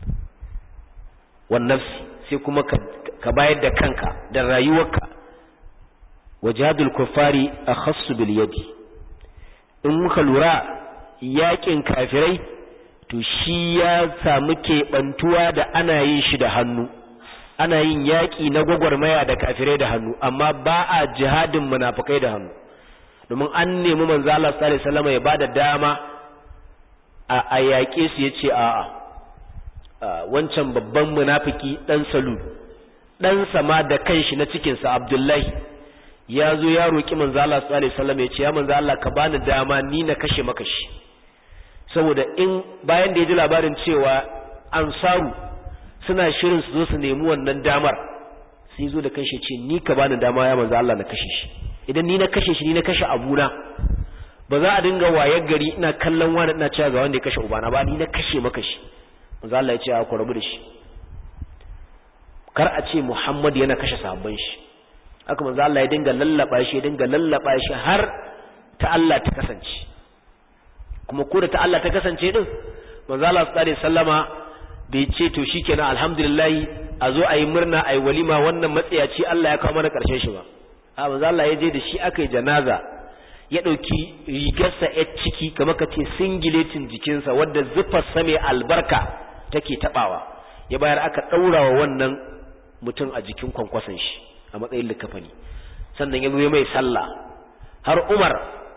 wannan sai kuma ka, ka bayar da kanka da rayuwarka wajadul kuffari akhassu bil yadi in muka lura yakin kafirai to shi ya samu keɓantuwa da ana yin shi da hannu ana yin yaƙi na gwagwarmaya da kafirai da hannu amma ba a jihadin munafukai da hannu domin an nemi manzo Allah sallallahu alaihi wasallam ya bada dama a yaƙe su yace a'a wancan babban munafiki dan salul dan sama da kanshi na cikin sa abdullahi ya zo ya roki manzo Allah sallallahu alaihi wasallam ya ce ya manzo Allah ka bani dama ni na kashe maka shi saboda in bayan da ya ji labarin cewa ansaru suna shirin su zo su nemi wannan damar sai zo da kanshi ce ni ka bani dama ya manzo Allah na kashe shi idan ni na kashe shi ni na kashe abuna ba za a dinga wayar gari ina kallon wani ina cewa ga wanda ya kashe ubana ba ni na kashe maka shi manzo Allah ya ce ku rabu da shi kar a ce Muhammad yana kashe sahabban shi haka manzo Allah ya dinga lallaba shi ya dinga lallaba shi har ta Allah ta kasance kuma ko da ta Allah ta kasance din manzo Allah sallallahu alaihi wasallama bai ce to shikenan alhamdulillah a zo a yi murna a yi walima wannan matsayaci Allah ya kawo mana karshen shi ba a manzo Allah ya je da shi aka yi janaza ya ɗauki rigarsa ya ciki kamar ka ce singiletin jikinsa wadda zufarsa mai albarka take taɓawa ya bayar aka ɗaura wa wannan mutum a jikin kwankwason shi a matsayin likafani sannan ya zo mai sallah har umar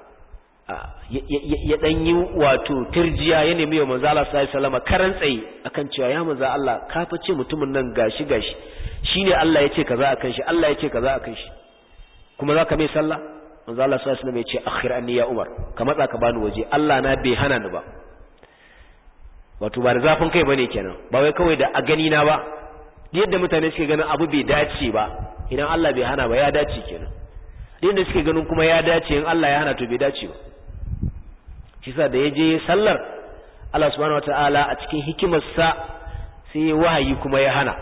ya ɗan yi wato turjiya ya nemi wa manzo Allah sallallahu alaihi wasallam karan tsaye akan cewa ya manzo Allah ka fa ce mutumin nan gashi gashi shine Allah ya ce kaza akan shi Allah ya ce kaza akan shi kuma zaka mai sallah manzo Allah sallallahu alaihi wasallam ya ce akhir anni ya Umar ka matsa ka bani waje Allah na bai hana ni ba wato ba da zafin kai bane kenan ba wai kawai da a gani na ba yadda mutane suke ganin abu bai dace ba idan Allah bai hana ba ya dace kenan yadda suke ganin kuma ya dace in Allah ya hana to bai dace ba shi sa da ya je sallar Allah subhanahu wataala a cikin hikimarsa sai wahayi kuma ya hana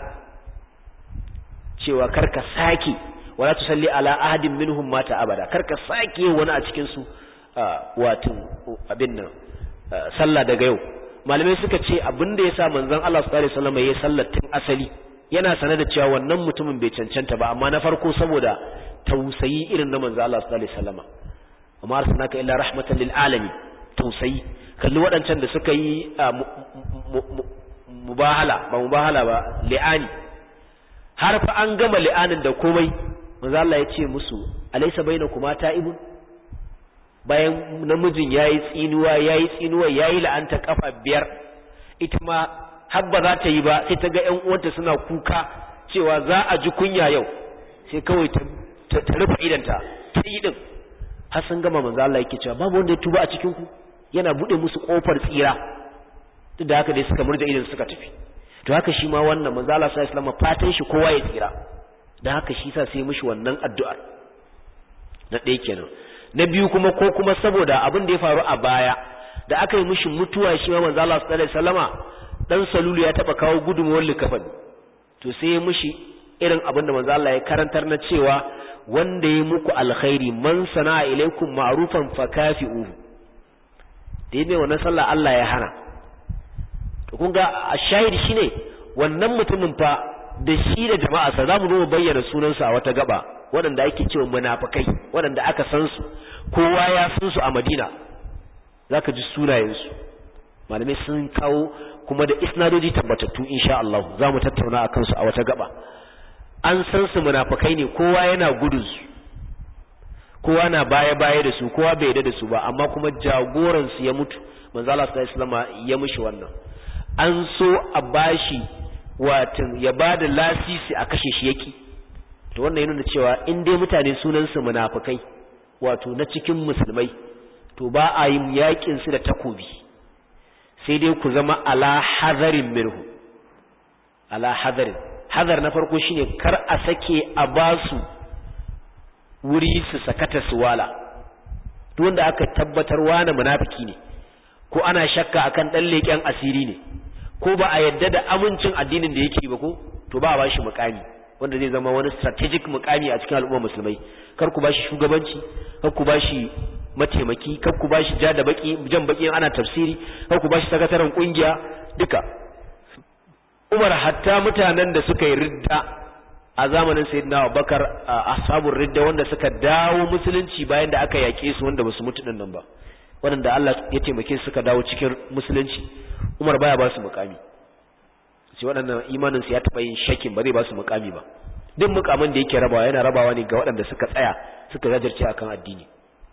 cewa karka sake wala tusalli ala ahadin minhum mata abada karka sake wani a cikin su wato abin nan sallah daga yau malamai suka ce abin da yasa manzon Allah sallallahu alaihi wasallam yayin sallar tun asali yana sanar da cewa wannan mutumin bai cancanta ba amma na farko saboda tausayi irin na manzon Allah sallallahu alaihi wasallam amma arsalnaka illa rahmatan lil alamin tausayi kalli waɗancan da suka yi mubahala ba mubahala ba li'ani har fa an gama li'anin da komai manzo Allah ya ce musu alaysa bainakuma ta'ibun bayan namijin yayi tsinuwa yayi tsinuwa yayi la'anta kafa biyar ita ma habba za ta yi ba sai ta ga ƴan uwanta suna kuka cewa za a ji kunya yau sai kawai ta ta rufe idanta ta yi din har sun gama manzo Allah yake cewa babu wanda ya tuba a cikin ku yana bude musu kofar tsira duk da haka dai suka murja idan suka tafi to haka shi ma wannan manzo Allah sallallahu alaihi wasallam fatan shi kowa ya tsira dan haka shi sa sai mishi wannan addu'ar na ɗaya kenan na biyu kuma ko kuma saboda abin da ya faru a baya da aka yi mishi mutuwa shi ma manzo Allah sallallahu alaihi wasallama dan salulu ya taba kawo gudunmuwar likafan to sai ya mishi irin abin da manzo Allah ya karantar na cewa wanda ya muku alkhairi man sana'a ilaikum ma'rufan fakafi'uhu da yi mai wannan sallah Allah ya hana to kun ga a shahidi shine wannan mutumin fa da shi da jama'a sa zamu zo mu bayyana sunansa a wata gaba waɗanda ake cewa munafikai waɗanda aka san su kowa ya san su a Madina zaka ji sunayen su malamai sun kawo kuma da isnadoji tabbatattu insha Allah zamu tattauna akan su a wata gaba an san su munafikai ne kowa yana gudun su kowa na baya baya da su kowa bai yarda da su ba amma kuma jagoran su ya mutu manzo Allah sallallahu alaihi wasallam ya mishi wannan an so a bashi watan ya bada lasisi a kashe shi yaki to wannan yana cewa in dai mutane sunan su munafikai wato na cikin musulmai to ba a yin yakin su da takobi sai dai ku zama ala hadarin minhu ala hadarin hadar na farko shine kar a sake a basu wuri su sakata su wala duk wanda aka tabbatar wani munafiki ne ko ana shakka akan dan leken asiri ne ko ba a yadda da amincin addinin da yake ba ko to ba a bashi mukami wanda zai zama wani strategic mukami a cikin al'ummar musulmai kar ku bashi shugabanci kar ku bashi mataimaki kar ku bashi ja da baki jan baki ana tafsiri kar ku bashi sakataren kungiya duka Umar hatta mutanen da suka yi ridda a zamanin sayyidina Abubakar ashabul ridda wanda suka dawo musulunci bayan da aka yake su wanda basu mutu din nan ba wanda Allah ya taimake su suka dawo cikin musulunci Umar baya ba su mukami sai waɗannan imanin su ya taba yin shakin ba zai ba su mukami ba duk mukamin da yake rabawa yana rabawa ne ga waɗanda suka tsaya suka jajirce akan addini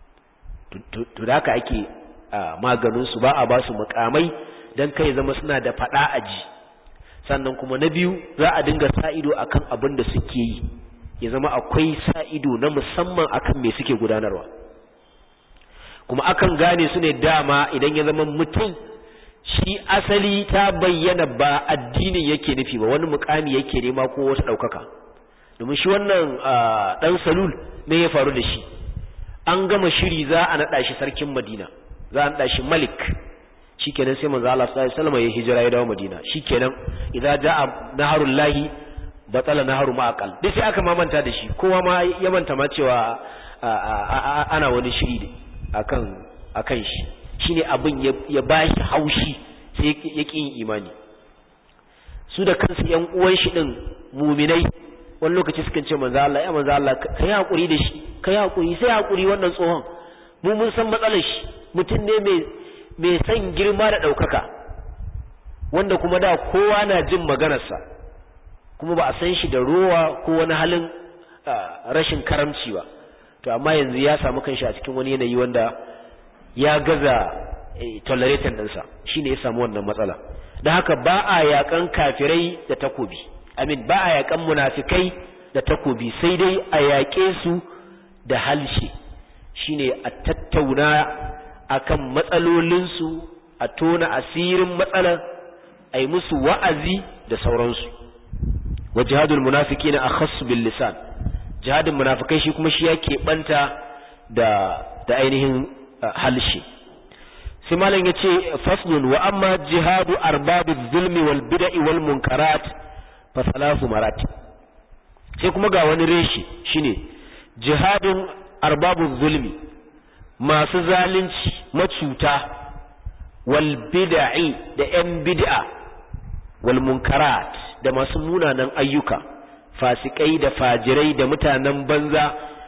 to da haka ake maganin su ba a ba su mukamai dan kai zama suna da fada aji sannan kuma na biyu za a dinga sa ido akan abin da suke yi ya zama akwai sa ido na musamman akan me suke gudanarwa kuma akan gane su ne dama idan ya zama mutum shi asali ta bayyana ba addinin yake nufi ba wani mukami yake nema ko wata ɗaukaka domin shi wannan ɗan salul me ya faru da shi an gama shiri za a naɗa shi sarkin madina za a naɗa shi malik shikenan sai manzo Allah sallallahu alaihi wasallam ya hijira ya dawo madina shikenan idza jaa naharul lahi batala naharu ma'aqal dai sai aka mamanta da shi kowa ma ya manta ma cewa ana wani shiri akan akan shi shine abin ya bashi haushi sai ya kin imani su da kansu yan uwan shi din muminai wani lokaci sukan ce manzo Allah ya manzo Allah kai hakuri da shi kai hakuri sai hakuri wannan tsohon mu mun san matsalar shi mutum ne mai mai san girma da daukaka wanda kuma da kowa na jin maganarsa kuma ba a san shi da rowa ko wani halin rashin karamci ba to amma yanzu ya samu kanshi a cikin wani yanayi wanda ya gaza tolerating ɗinsa shine ya samu wannan matsala da haka ba a yakan kafirai da takobi amin ba a yakan munafikai da takobi sai dai a yaƙe su da halshe shine a tattauna akan matsalolinsu a tona asirin matsalar a yi musu wa'azi da sauransu wa jihadul munafiki na akhassu bil lisan jihadin munafikai shi kuma shi yake banta da da ainihin halshe sai malam yace faslun wa amma jihadu arbabiz zulmi wal bid'i wal munkarat fa salasu marat sai kuma ga wani reshi shine jihadin arbabuz zulmi masu zalunci macuta wal bid'i da yan bid'a wal munkarat da masu munanan ayyuka fasikai da fajirai da mutanen banza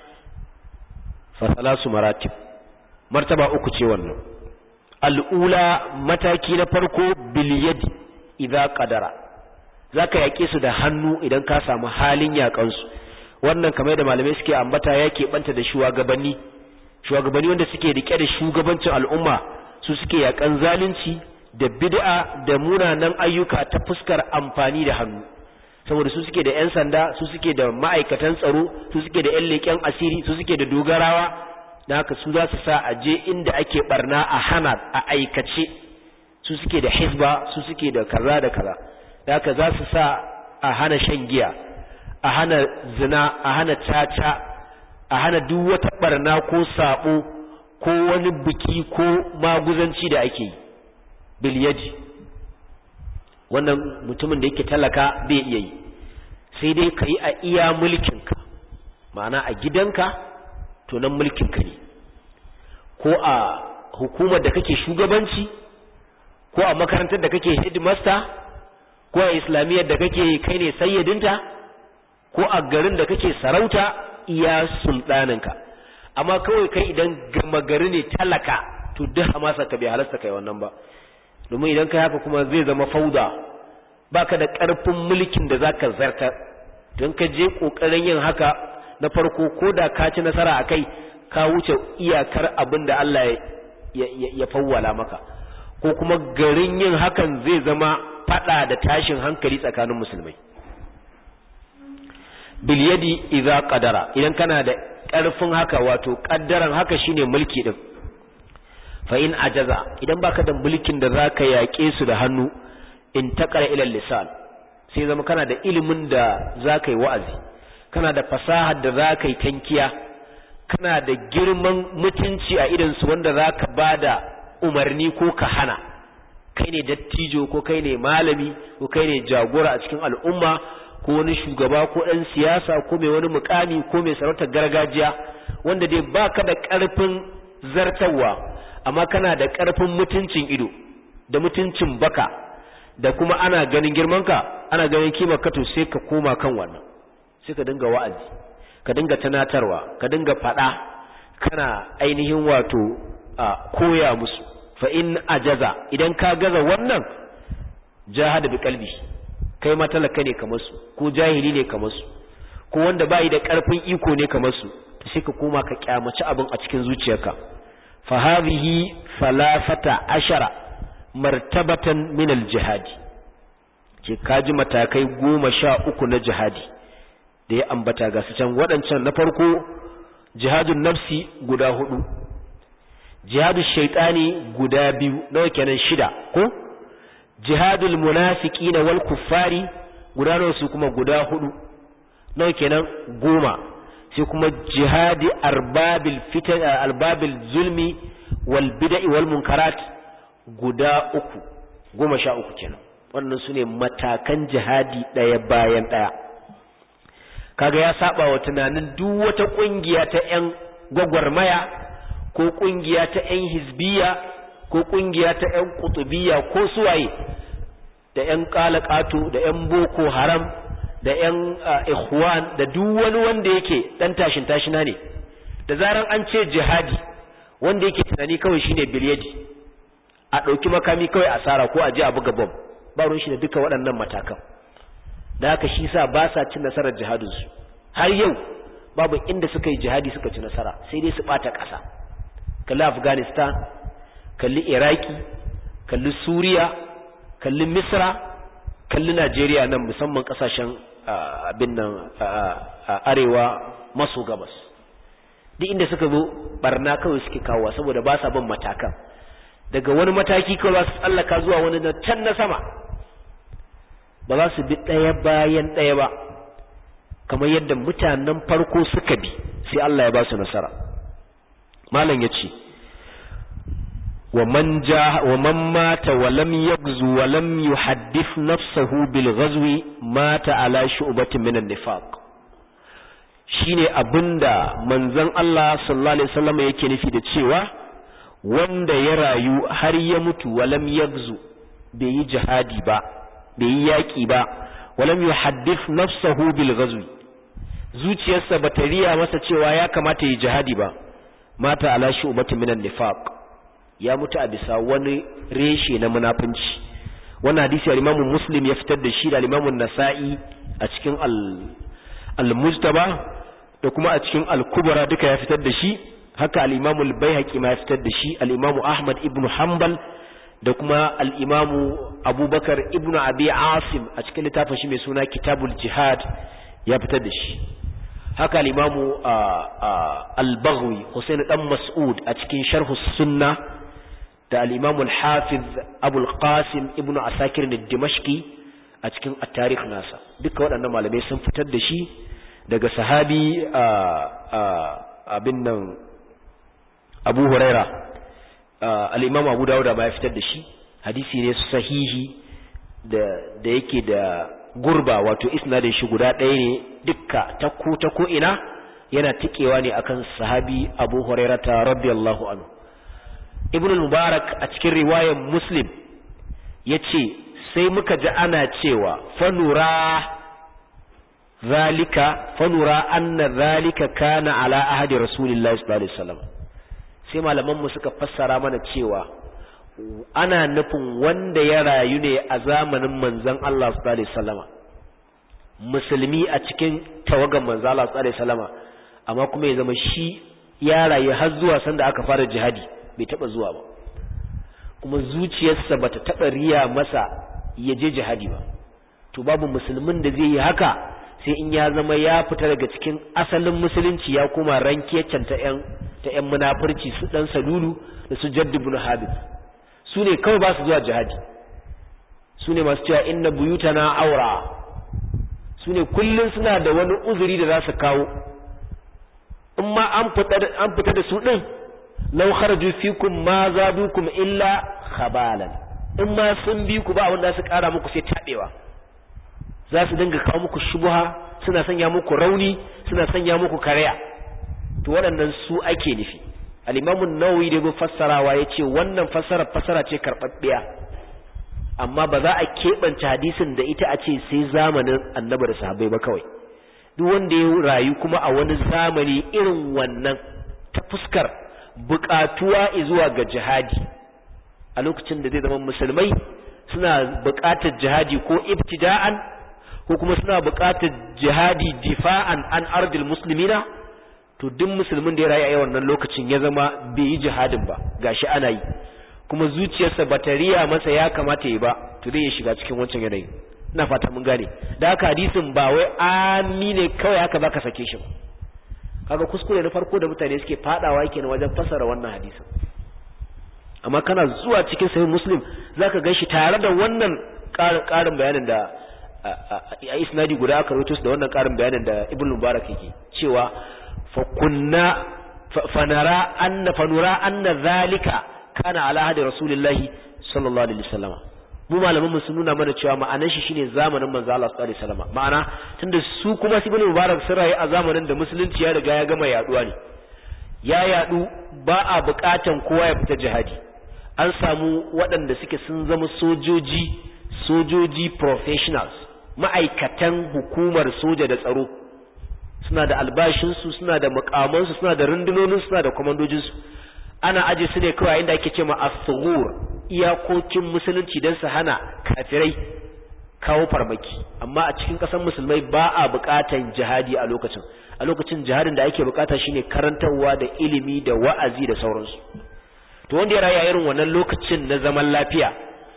fa salasu maratib martaba uku ce wannan al'ula mataki na farko bil yadi idza qadara zaka yake su da hannu idan ka samu halin yakan su wannan kamar da malamai suke ambata yake banta da shugabanni shugabanni wanda suke rike da shugabancin al'umma su suke yakan zalunci da bid'a da munanan ayyuka ta fuskar amfani da hannu saboda su suke da 'yan sanda su suke da ma'aikatan tsaro su suke da 'yan leƙen asiri su suke da dogarawa da haka su za su sa a je inda ake barna a hana a aikace su suke da hisba su suke da kaza da kaza da haka za su sa a hana shan giya a hana zina a hana caca a hana duk wata barna ko sabo ko wani biki ko maguzanci da ake yi bilyaji wannan mutumin da yake talaka bai iya yi sai dai ka yi a iya mulkinka ma'ana a gidanka to nan mulkinka ne ko a hukumar da kake shugabanci ko a makarantar da kake headmaster ko a islamiyyar da kake kai ne sayyadinta ko a garin da kake sarauta iya sultaninka amma kawai kai idan gama gari ne talaka to duk hamasa ka bai halasta kai wannan ba domin idan kai haka kuma zai zama fauda baka da ƙarfin mulkin da zaka zarta don ka je ƙoƙarin yin haka na farko ko da ka ci nasara a kai ka wuce iyakar abin da Allah ya fawwala maka ko kuma garin yin hakan zai zama fada da tashin hankali tsakanin musulmai bilyadi idza qadara idan kana da ƙarfin haka wato ƙaddaran haka shine mulki din fa in ajaza idan baka da mulkin da zaka yaƙe su da hannu in taqara ila lisan sai zama kana da ilimin da zaka yi wa'azi kana da fasahar da zaka yi tankiya kana da girman mutunci a idan su wanda zaka bada umarni ko ka hana kai ne dattijo ko kai ne malami ko kai ne jagora a cikin al'umma ko wani shugaba ko ɗan siyasa ko mai wani mukami ko mai sarautar gargajiya wanda dai baka da ƙarfin zartarwa amma kana da ƙarfin mutuncin ido da mutuncin baka da kuma ana ganin girmanka ana ganin kima ka to sai ka koma kan wannan sai ka dinga wa'azi ka dinga tunatarwa ka dinga faɗa kana ainihin wato a koya musu fa in ajaza idan ka gaza wannan jahada bi qalbi kai ma talaka ne kamar su ko jahili ne kamar su ko wanda bai da ƙarfin iko ne kamar su sai ka koma ka kyamaci abin a cikin zuciyarka فهذه ثلاثة عشر مرتبة من الجهاد ce kaji matakai goma sha uku na jihadi da ya ambata ga su can waɗancan na farko jihadun nafsi guda hudu jihadun shaitani guda biyu nawa kenan shida ko jihadul munafiqina wal kuffari guda nawa su kuma guda hudu nawa kenan goma sai kuma jihadi arbabil fitan albabil zulmi wal bid'i wal munkarat guda uku goma sha uku kenan wannan su ne matakan jihadi ɗaya bayan ɗaya kaga ya saba wa tunanin duk wata ƙungiya ta 'yan gwagwarmaya ko ƙungiya ta 'yan hizbiya ko ƙungiya ta 'yan kutubiya ko suwaye da 'yan ƙalaƙato da 'yan boko haram da 'yan ikhwan da duk wani wanda yake ɗan tashin tashina ne da zaran an ce jihadi wanda yake tunani kawai shine bilyadi a ɗauki makami kawai asara ko a ji a buga bom ba ruwan shi da duka waɗannan matakan da haka shi sa ba sa cin nasarar jihadinsu har yau babu inda suka yi jihadi suka ci nasara sai dai su ɓata ƙasa kalli afghanistan kalli iraki kalli suriya kalli misra kalli najeriya nan musamman ƙasashen abin nan arewa maso gabas duk inda suka zo barna kawai suke kawowa saboda ba sa bin matakan daga wani mataki kawai za su tsallaka zuwa wani na can na sama ba za su bi ɗaya bayan ɗaya ba kamar yadda mutanen farko suka bi sai Allah ya ba su nasara malam ya ce wa man mata wa lam yagzu wa lam yuhaddith nafsahu bil ghazwi mata ala shu'batin min an-nifaq shine abinda manzon Allah sallallahu alaihi wasallam yake nufi da cewa wanda ya rayu har ya mutu walam yagzu bai yi jihadi ba bai yi yaƙi ba walam yuhaddith nafsahu bil ghazwi zuciyarsa bata riya masa cewa ya kamata yi jihadi ba mata ala shu'batin minan nifaq ya mutu a bisa wani reshe na munafunci wannan hadisi al-Imam Muslim ya fitar da shi da al-Imam Nasa'i a cikin al-Mujtaba da kuma a cikin al-Kubra duka ya fitar da shi haka al-Imam al-Baihaqi ma ya fitar da shi al-Imam Ahmad ibn Hanbal da kuma al-Imam Abubakar ibn Abi Asim a cikin littafin shi mai suna Kitabul Jihad ya fitar da shi haka al-Imam al-Baghawi Husain dan Mas'ud a cikin Sharh sunna da al-Imam al-Hafiz Abu al-Qasim ibn Asakir al-Dimashqi a cikin at-Tarikh nasa duka waɗannan malamai sun fitar da shi daga sahabi abin nan abu huraira al'imam abu dawuda ma ya fitar da shi hadisi ne sahihi da yake da gurba wato isnadin shi guda ɗaya ne dukka ta ko ta ko ina yana tikewa ne akan sahabi abu huraira ta radiyallahu anhu ibn mubarak a cikin riwayar muslim ya ce sai muka ji ana cewa fanura zalika fanura anna zalika kana ala ahadi rasulillahi sallallahu alaihi wasallam sai malamanmu suka fassara mana cewa ana nufin wanda ya rayu ne a zamanin manzon Allah sallallahu alaihi wasallama musulmi a cikin tawagan manzon Allah sallallahu alaihi wasallama amma kuma ya zama shi ya rayu har zuwa sanda aka fara jihadi bai taba zuwa ba kuma zuciyarsa bata taba riya masa ya je jihadi ba to babu musulmin da zai yi haka sai in ya zama ya fita daga cikin asalin musulunci ya koma rankiyacin ta ƴan ta ƴan munafurci su dan salulu da su jadd ibn habib su ne kawai ba su zuwa jihadi su ne masu cewa inna buyutana aura su ne kullun suna da wani uzuri da za su kawo in ma an fita an fita da su din law kharaju fikum ma zadukum illa khabalan in ma sun bi ku ba wanda su kara muku sai tabewa za su dinga kawo muku shubuha suna sanya muku rauni suna sanya muku karaya to waɗannan su ake nufi al-imamu nawawi da ya fassarawa ya ce wannan fassara fassara ce karɓaɓɓiya amma ba za a keɓance hadisin da ita a ce sai zamanin annabi da sahabbai ba kawai duk wanda ya rayu kuma a wani zamani irin wannan ta fuskar buƙatuwa zuwa ga jihadi a lokacin da zai zama musulmai suna buƙatar jihadi ko ibtida'an ko kuma suna buƙatar jihadi difa'an an ardil muslimina to duk musulmin da ya rayu a wannan lokacin ya zama bai yi jihadin ba gashi ana yi kuma zuciyarsa ba ta riya masa ya kamata yi ba to zai shiga cikin wancan yanayi ina fata mun gane da haka hadisin ba wai amine kawai haka zaka sake shi ba kaga kuskure na farko da mutane suke fadawa yake wajen fasara wannan hadisin amma kana zuwa cikin sahih muslim zaka ganshi tare da wannan ƙarin bayanin da a isnadi guda aka rawaito da wannan ƙarin bayanin da ibn mubarak yake cewa fa kunna fa nara anna fa nura anna zalika kana ala hadi rasulillahi sallallahu alaihi wasallam mu malaman mu sun nuna mana cewa ma'anar shi shine zamanin manzo Allah sallallahu alaihi wasallam ma'ana tunda su kuma ibn mubarak sun rayu a zamanin da musulunci ya riga ya gama yaduwa ne ya yadu ba a bukatan kowa ya fita jihadi an samu waɗanda suke sun zama sojoji sojoji professionals ma'aikatan hukumar soja da tsaro suna da albashinsu suna da mukamansu suna da rundunoninsu suna da kwamandojinsu ana aje su ne kawai inda ake ce ma as-sughur iyakokin musulunci don su hana kafirai kawo farmaki amma a cikin ƙasar musulmai ba a buƙatan jihadi a lokacin a lokacin jihadin da ake buƙata shine karantarwa da ilimi da wa'azi da sauransu to wanda ya raya irin wannan lokacin na zaman lafiya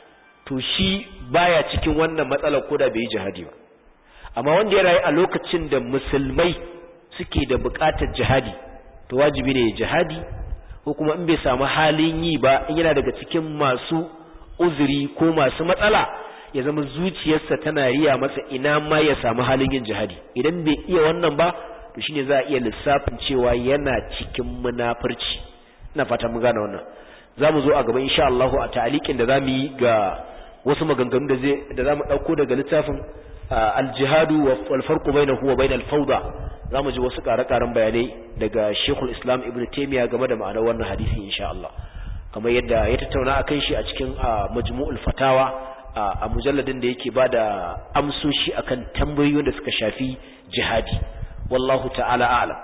to shi baya cikin wannan matsalar ko da bai yi jihadi ba amma wanda ya rayu a lokacin da musulmai suke da buƙatar jihadi to wajibi ne jihadi ko kuma in bai samu halin yi ba in yana daga cikin masu uzuri ko masu matsala ya zama zuciyarsa tana riya masa ina ma ya samu halin yin jihadi idan bai iya wannan ba to shine za a iya lissafin cewa yana cikin munafurci ina fata mun gane wannan za mu zo a gaba insha Allah a ta'alikin da za mu yi ga wasu maganganu da zai da za mu ɗauko daga littafin al-jihadu wal farqu bainahu wa bainal fawda za mu ji wasu ƙare-ƙaren bayanai daga Sheikhul Islam Ibn Taymiyyah game da ma'anar wannan hadisi insha Allah kamar yadda ya tattauna akan shi a cikin majmu'ul fatawa a mujalladin da yake bada amsoshi akan tambayoyin da suka shafi jihadi wallahu ta'ala a'lam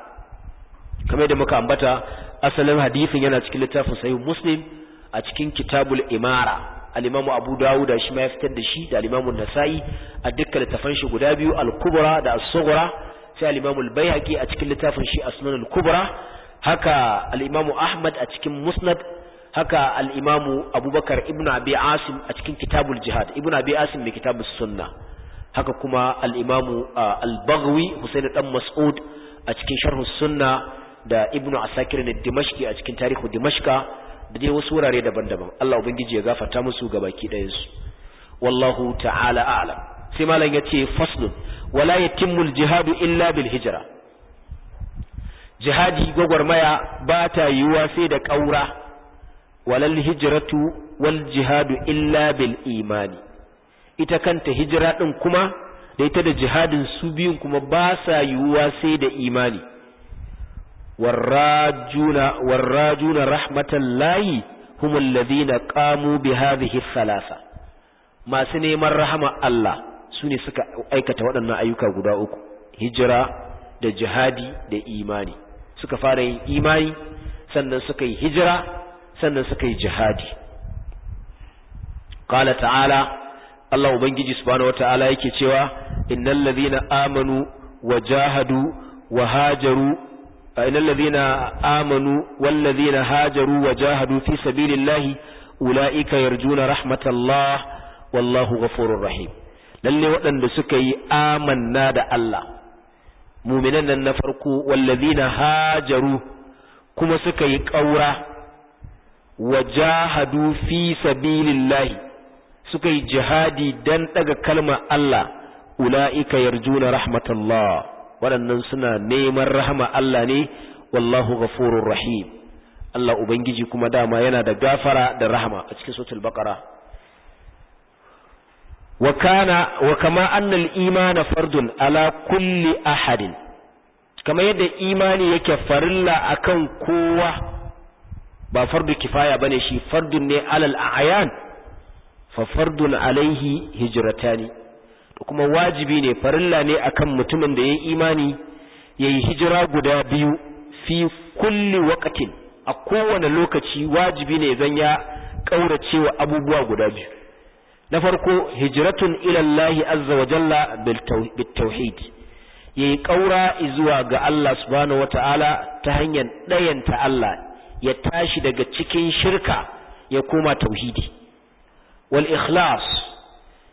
kamar yadda muka ambata asalin hadisin yana cikin littafin sahih muslim a cikin kitabul imara al-imam abu dawud shi ma ya fitar da shi da al-imam an-nasa'i a dukkan littafan shi guda biyu al-kubra da as-sughra sai al-imam al-baihaqi a cikin littafin shi asnan al-kubra haka al-imam ahmad a cikin musnad haka al-imam abubakar ibn abi asim a cikin kitabul jihad ibn abi asim mai kitabus sunna haka kuma al-imam al-baghwi husayn dan mas'ud a cikin sharh sunna da ibnu asakir ne dimashki a cikin tarihu dimashka da dai wasu wurare daban-daban Allah ubangiji ya gafarta musu gabaki ɗayan su wallahu ta'ala a'lam sai malam yace faslun wala yatimmu al-jihadu illa bil hijra jihadi gwagwarmaya ba ta yiwuwa sai da ƙaura walal hijratu wal jihadu illa bil imani ita kanta hijira din kuma da ita da jihadin su biyun kuma ba sa yiwuwa sai da imani والراجون والراجون رحمة الله هم الذين قاموا بهذه الثلاثة ما سنيمar rahama Allah sune suka aikata waɗannan ayyuka guda uku hijira da jihadi da imani suka fara yin imani sannan suka yi hijira sannan suka yi jihadi qala ta'ala Allah ubangiji subhanahu wataala yake cewa innal ladhina amanu wajahadu wahajaru إن الذين آمنوا والذين هاجروا وجاهدوا في سبيل الله أولئك يرجون رحمة الله والله غفور رحيم lalle waɗanda suka yi amanna da Allah muminan nan na farko wallazina hajaru kuma suka yi ƙaura wajahadu fi sabilillahi suka yi jihadi dan daga kalmar Allah ula'ika yarjuna rahmatallah waɗannan suna neman rahama Allah ne wallahu ghafurur rahim Allah ubangiji kuma dama yana da gafara da rahama a cikin suratul baqara wa kana wa kama anna al-imana fardun ala kulli ahadin kama yadda imani yake farilla akan kowa ba fardu kifaya bane shi fardun ne alal a'yan fa fardun alaihi hijratani kuma wajibi ne farilla ne akan mutumin da ya yi imani ya yi hijira guda biyu fi kulli waqtin a kowane lokaci wajibi ne zan ya ƙaurace wa abubuwa guda biyu na farko hijratun ila Allah azza wa jalla bil tauhid yayi ƙaura zuwa ga Allah subhanahu wataala ta hanyar ɗayanta Allah ya tashi daga cikin shirka ya koma tauhidi wal ikhlas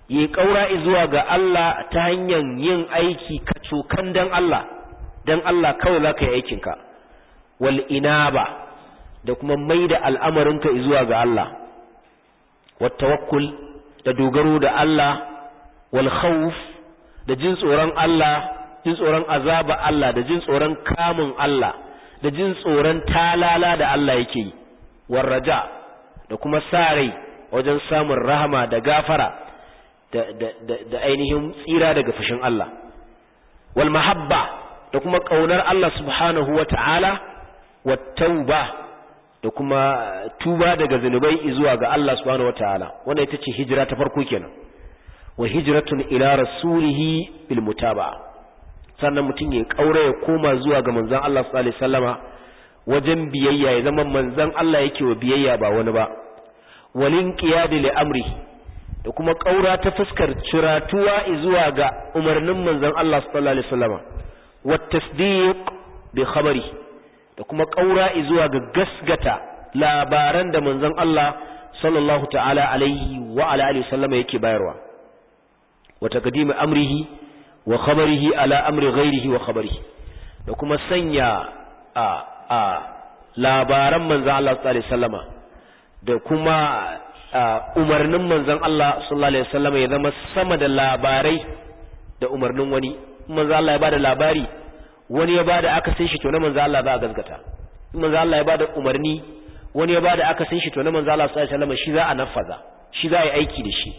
yi kaura zuwa ga Allah ta hanyar yin aiki kacokan dan Allah dan Allah kawai zaka yi aikin ka wal inaba da kuma maida al'amarinka zuwa ga Allah wat tawakkul da dogaro da Allah wal khawf da jin tsoron Allah jin tsoron azaba Allah da jin tsoron kamun Allah da jin tsoron talala da Allah yake yi war raja da kuma sa rai wajen samun rahama da gafara da, da, da, da ainihin tsira daga fushin Allah wal mahabba da kuma ƙaunar Allah subhanahu wa ta'ala wa tauba da kuma tuba daga zunubai zuwa ga Allah subhanahu wa ta'ala wanda ita ce hijira ta farko kenan wa hijratun ila rasulihi bil mutaba'a sannan mutum ya kaura ya koma zuwa ga manzon Allah sallallahu alaihi wasallama wajen biyayya ya zama manzon Allah yake wa biyayya ba wani ba walin qiyadi li amri da kuma kaura ta fuskar ciratuwa zuwa ga umarnin manzon Allah sallallahu alaihi wasallama wa tasdiq bi khabari da kuma kaura zuwa ga gasgata labaran da manzon Allah sallallahu ta'ala alaihi wa ala alihi wasallama yake bayarwa wa taqdim amrihi wa khabarihi ala amri ghairihi wa khabarihi da kuma sanya a a labaran manzon Allah sallallahu alaihi wasallama da kuma umarnin manzon Allah sallallahu alaihi wasallama ya zama sama da labarai da umarnin wani manzon Allah ya bada labari wani ya bada akasin shi to na manzon Allah za a gaskata manzon Allah ya bada umarni wani ya bada akasin shi to na manzon Allah sallallahu alaihi wasallama shi za a nafaza shi za a yi aiki da shi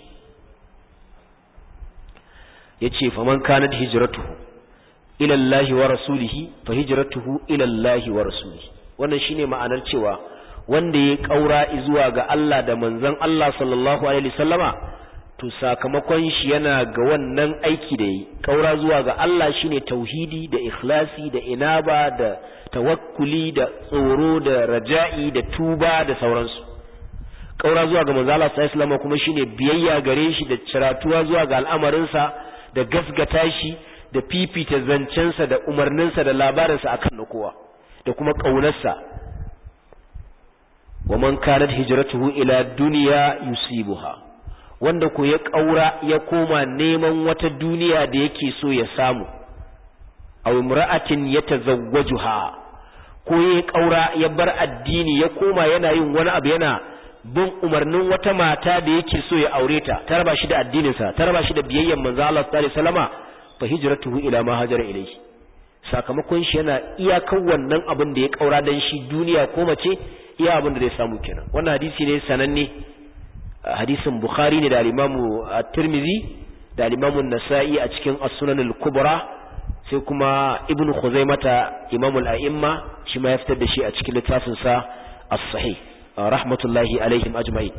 yace faman kanat hijratuhu ila Allah wa rasulihi fa hijratuhu ila Allah wa rasulihi wannan shine ma'anar cewa wanda ya kaura zuwa ga Allah da manzon Allah sallallahu alaihi wasallama to sakamakon shi yana ga wannan aiki da yi kaura zuwa ga Allah shine tauhidi da ikhlasi da inaba da tawakkuli da tsoro da raja'i da tuba da sauransu kaura zuwa ga manzon Allah sallallahu alaihi wasallama kuma shine biyayya gare shi da ciratuwa zuwa ga al'amarinsa da gasgata shi da fifita zancensa da umarninsa da labarinsa akan na kowa da kuma ƙaunarsa wa man kanat hijratuhu ila dunya yusibuha wanda ko ya ƙaura ya koma neman wata duniya da yake so ya samu aw imra'atin yatazawwajuha ko ya ƙaura ya bar addini ya koma yana yin wani abu yana bin umarnin wata mata da yake so ya aure ta ta raba shi da addininsa ta raba shi da biyayyen manzo Allah sallallahu alaihi wasallama fa hijratuhu ila ma hajara ilayhi sakamakon shi yana iyakan wannan abin da ya kaura dan shi duniya ko mace iya abin da zai samu kenan wannan hadisi ne sananne hadisin bukhari ne da al-imamu at-tirmidhi da al-imamu an-nasa'i a cikin as-sunan al-kubra sai kuma ibnu khuzaimata imamul a'imma shi ma ya fitar da shi a cikin littafin sa as-sahih rahmatullahi alaihim ajma'in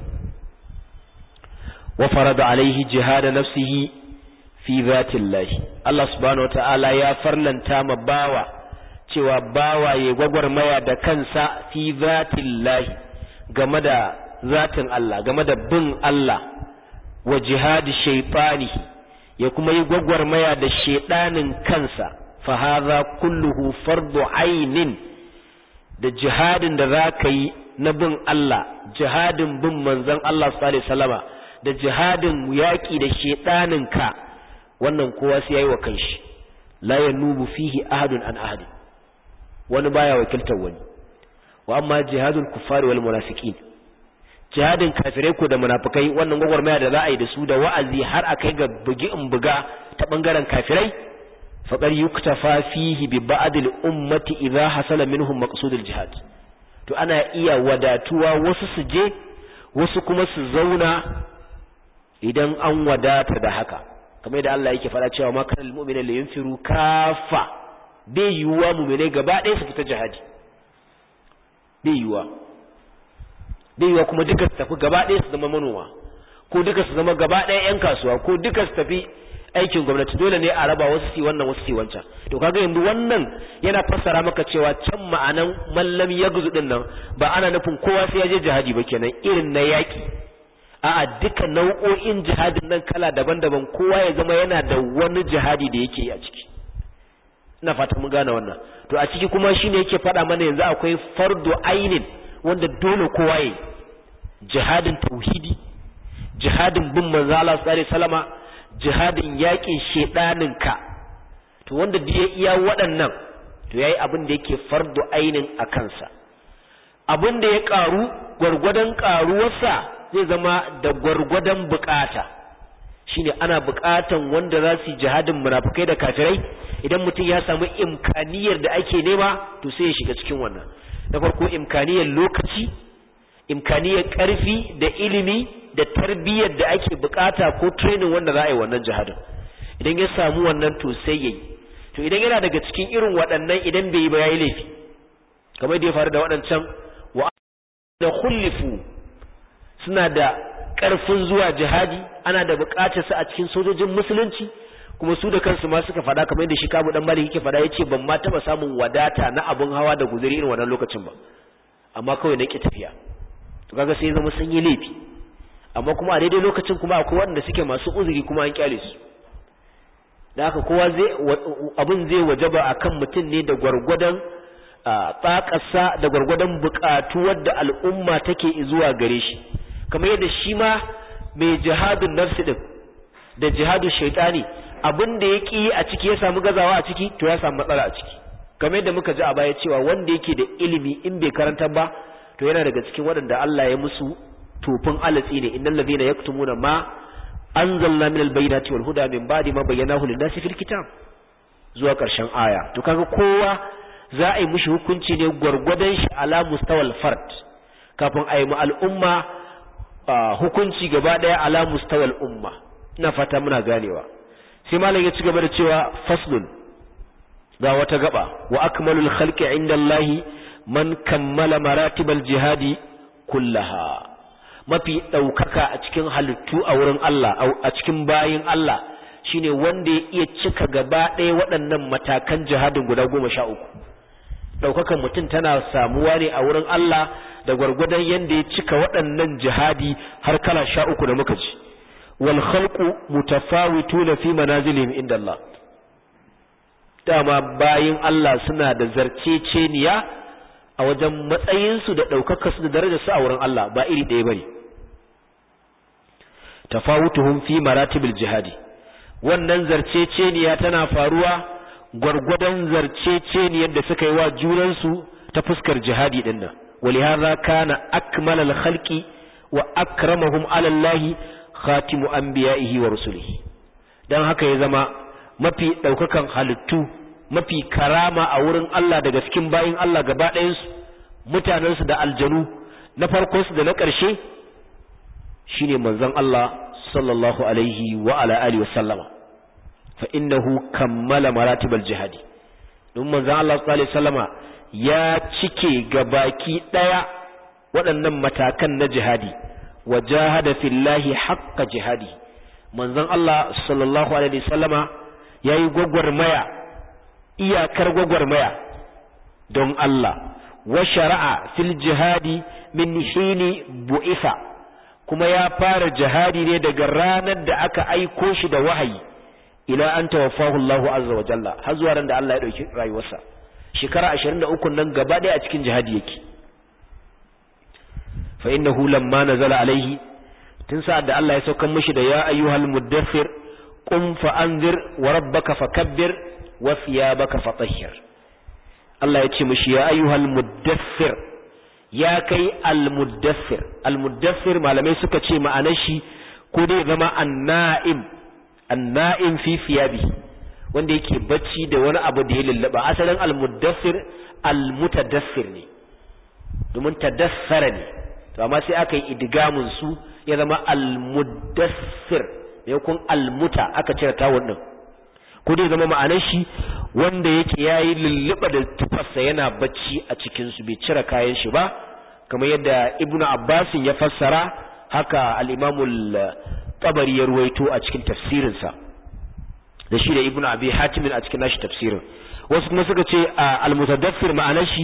wa farada alaihi jihad nafsihi fi zatillahi Allah subhanahu wata'ala ya farlanta ma bawa cewa bawa ya gwagwarmaya da kansa fi zatillahi game da zatin Allah game da bin Allah wa jihadi shaytani ya kuma yi gwagwarmaya da shedanin kansa fa hadha kulluhu fardu ainin da jihadin da zaka yi na bin Allah jihadin bin manzon Allah sallallahu alaihi wasallama da jihadin yaƙi da shedanin ka wannan kowa sai yayi wa kanshi la yanubu fihi ahadun an ahad wani baya wakiltar wani wa amma jihadul kuffari wal munafiqin jihadin kafirai ko da munafikai wannan gwagwarmaya da za a yi da su da wa'azi har a kai ga bugi in buga ta bangaren kafirai faqad yuktafa fihi bi ba'd al ummati idha hasala minhum maqsudul jihad to ana iya wadatuwa wasu su je wasu kuma su zauna idan an wadata da haka kamar da Allah yake faɗa cewa makar almu'mina li yunfiru kafa bai yiwuwa mu'mine gaba ɗaya su fita jihadi bai yiwuwa bai yiwuwa kuma duka su tafi gaba ɗaya su zama manoma ko duka su zama gaba ɗaya ƴan kasuwa ko duka su tafi aikin gwamnati dole ne a raba wasu si wannan wasu si wancan to kaga yanzu wannan yana fassara maka cewa can ma'anan mallam yagzu din nan ba ana nufin kowa sai ya je jihadi ba kenan irin na yaki a'a duka nau'o'in jihadin nan kala daban-daban kowa ya zama yana da wani jihadi da yake yi a ciki ina fata mun gane wannan to a ciki kuma shine yake faɗa mana yanzu akwai fardu ainin wanda dole kowa yi jihadin tauhidi jihadin bin manzo Allah sallallahu alaihi wasallama jihadin yakin shedaninka to wanda da ya iya waɗannan to yayi abin da yake fardu ainin a kansa abin da ya karu gwargwadon karuwarsa zai zama da gwargwadon bukata shine ana bukatan wanda za su yi jihadin munafikai da kafirai idan mutum ya samu imkaniyar da ake nema to sai ya shiga cikin wannan na farko imkaniyar lokaci imkaniyar karfi da ilimi da tarbiyyar da ake bukata ko training wanda za a yi wannan jihadin idan ya samu wannan to sai yayi to idan yana daga cikin irin waɗannan idan bai yi ba yayi laifi kamar da ya faru da waɗancan wa da khullifu suna da ƙarfin zuwa jihadi ana da buƙatar su a cikin sojojin musulunci kuma su da kansu ma suka faɗa kamar yadda shi kabu dan malik yake faɗa yace ban ma taɓa samun wadata na abun hawa da guzuri irin wannan lokacin ba amma kawai na ki tafiya to kaga sai zama sun yi laifi amma kuma a daidai lokacin kuma akwai waɗanda suke masu uzuri kuma an kyale su da haka kowa zai abin zai wajaba akan mutum ne da gwargwadon tsakarsa da gwargwadon buƙatuwar da al'umma take zuwa gare shi kamar yadda shi ma mai jihadun nafsi din da jihadun shaitani abin da ya ƙi a ciki ya samu gazawa a ciki to ya samu matsala a ciki kamar yadda muka ji a baya cewa wanda yake da ilimi in bai karanta ba to yana daga cikin waɗanda Allah ya musu tofin alatsi ne innal ladhina yaktumuna ma anzalna minal bayyinati wal huda min ba'di ma bayyanahu lin-nasi fil kitab zuwa ƙarshen aya to kaga kowa za a yi mishi hukunci ne gwargwadon shi ala mustawal fard kafin a yi mu al'umma hukunci gaba daya ala mustawal umma ina fata muna ganewa sai malam ya ci gaba da cewa faslun ga wata gaba wa akmalul khalqi inda Allah man kammala maratibal jihadi kullaha mafi daukaka a cikin halittu a wurin Allah a cikin bayin Allah shine wanda ya iya cika gaba ɗaya waɗannan matakan jihadin guda goma sha uku ɗaukakan mutum tana samuwa ne a wurin Allah da gwargwadon yadda ya cika waɗannan jihadi har kala sha uku da muka ji wal khalqu mutafawituna fi manazilihim inda Allah dama bayin Allah suna da zarceceniya a wajen matsayinsu da ɗaukaka su da darajar su a wurin Allah ba iri ɗaya bane tafawutuhum fi maratibil jihadi wannan zarceceniya tana faruwa gwargwadon zarceceniyar da suka yi wa junansu ta fuskar jihadi din nan ولهذا كان أكمل الخلق وأكرمهم على الله خاتم أنبيائه ورسله dan haka ya zama mafi ɗaukakan halittu mafi karama a wurin Allah daga cikin bayin Allah gaba ɗayansu mutanensu da aljanu na farkonsu da na ƙarshe shine manzon Allah sallallahu alaihi wa ala alihi wasallama fa innahu kammala maratibal jihadi don manzon Allah sallallahu alaihi wasallama ya cike gabaki daya waɗannan matakan na jihadi wa jahada fillahi haqqa jihadi manzon Allah sallallahu alaihi wasallama yayi gwagwarmaya iyakar gwagwarmaya don Allah wa shara'a fil jihadi min hini bu'itha kuma ya fara jihadi ne daga ranar da aka aiko shi da wahayi ila an tawaffahu Allahu azza wa jalla har zuwa ran da Allah ya dauki rayuwarsa shekara 23 nan gaba ɗaya a cikin jihadi yake fa innahu lamma nazala alaihi tun sa'ad da Allah ya saukar mishi da ya ayyuhal muddathir qum fa anzir wa rabbaka fakabbir wa thiyabaka fatahhir Allah ya ce mishi ya ayyuhal muddathir ya kai al muddathir al muddathir malamai suka ce ma'anar shi ko dai zama an-na'im an-na'im fi thiyabihi wanda yake bacci da wani abu da ya lullaba asalin almuddassir almutadassir ne domin tadassara ne to amma sai aka yi idgamun su ya zama almuddassir maimakon almuta aka cire tawun din ko dai zama ma'anar shi wanda yake yayi lulluba da tufarsa yana bacci a cikin su bai cire kayan shi ba kamar yadda ibnu abbas ya fassara haka al-imamu tabari ya ruwaito a cikin tafsirinsa da shi da ibnu abi hatim a cikin nashi tafsirin wasu kuma suka ce al-mutadaffir ma'anar shi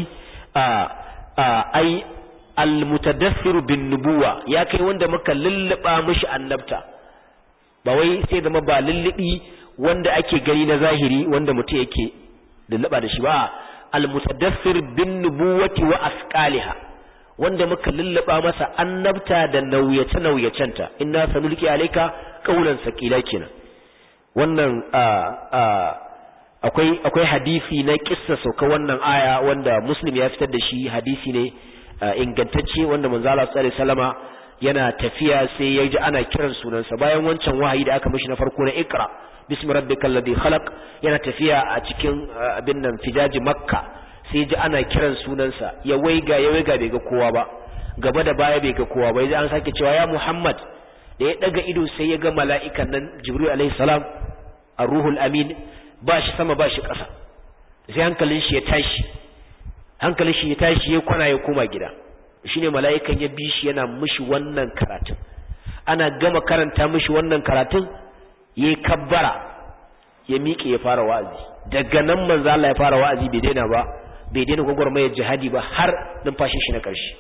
ai al-mutadaffir bin nubuwa ya kai wanda muka lulluba mishi annabta ba wai sai zama ba lullubi wanda ake gani na zahiri wanda mutum yake lulluba da shi ba al-mutadaffir bin nubuwati wa asqaliha wanda muka lullaba masa annabta da nauyace nauyacenta inna sanulki alayka qawlan saqila kenan wannan akwai akwai hadisi na kissa sauka wannan aya wanda muslim ya fitar da shi hadisi ne ingantacce wanda manzo Allah sallallahu alaihi wasallama yana tafiya sai ya ji ana kiran sunansa bayan wancan wahayi da aka mishi na farko na ikra bismi rabbikal ladhi khalaq yana tafiya a cikin abin nan fijaji makka sai ya ji ana kiran sunansa ya waiga ya waiga bai ga kowa ba gaba da baya bai ga kowa ba yaji an sake cewa ya muhammad da ya daga ido sai ya ga mala'ikan nan jibril alaihi salam ar-ruhul amin ba shi sama ba shi ƙasa sai hankalin shi ya tashi hankalin shi ya tashi ya kwana ya koma gida shine mala'ikan ya bi shi yana mishi wannan karatun ana gama karanta mishi wannan karatun ya kabbara ya miƙe ya fara wa'azi daga nan manzo Allah ya fara wa'azi bai daina ba bai daina gwagwarmayar jihadi ba har numfashin shi na ƙarshe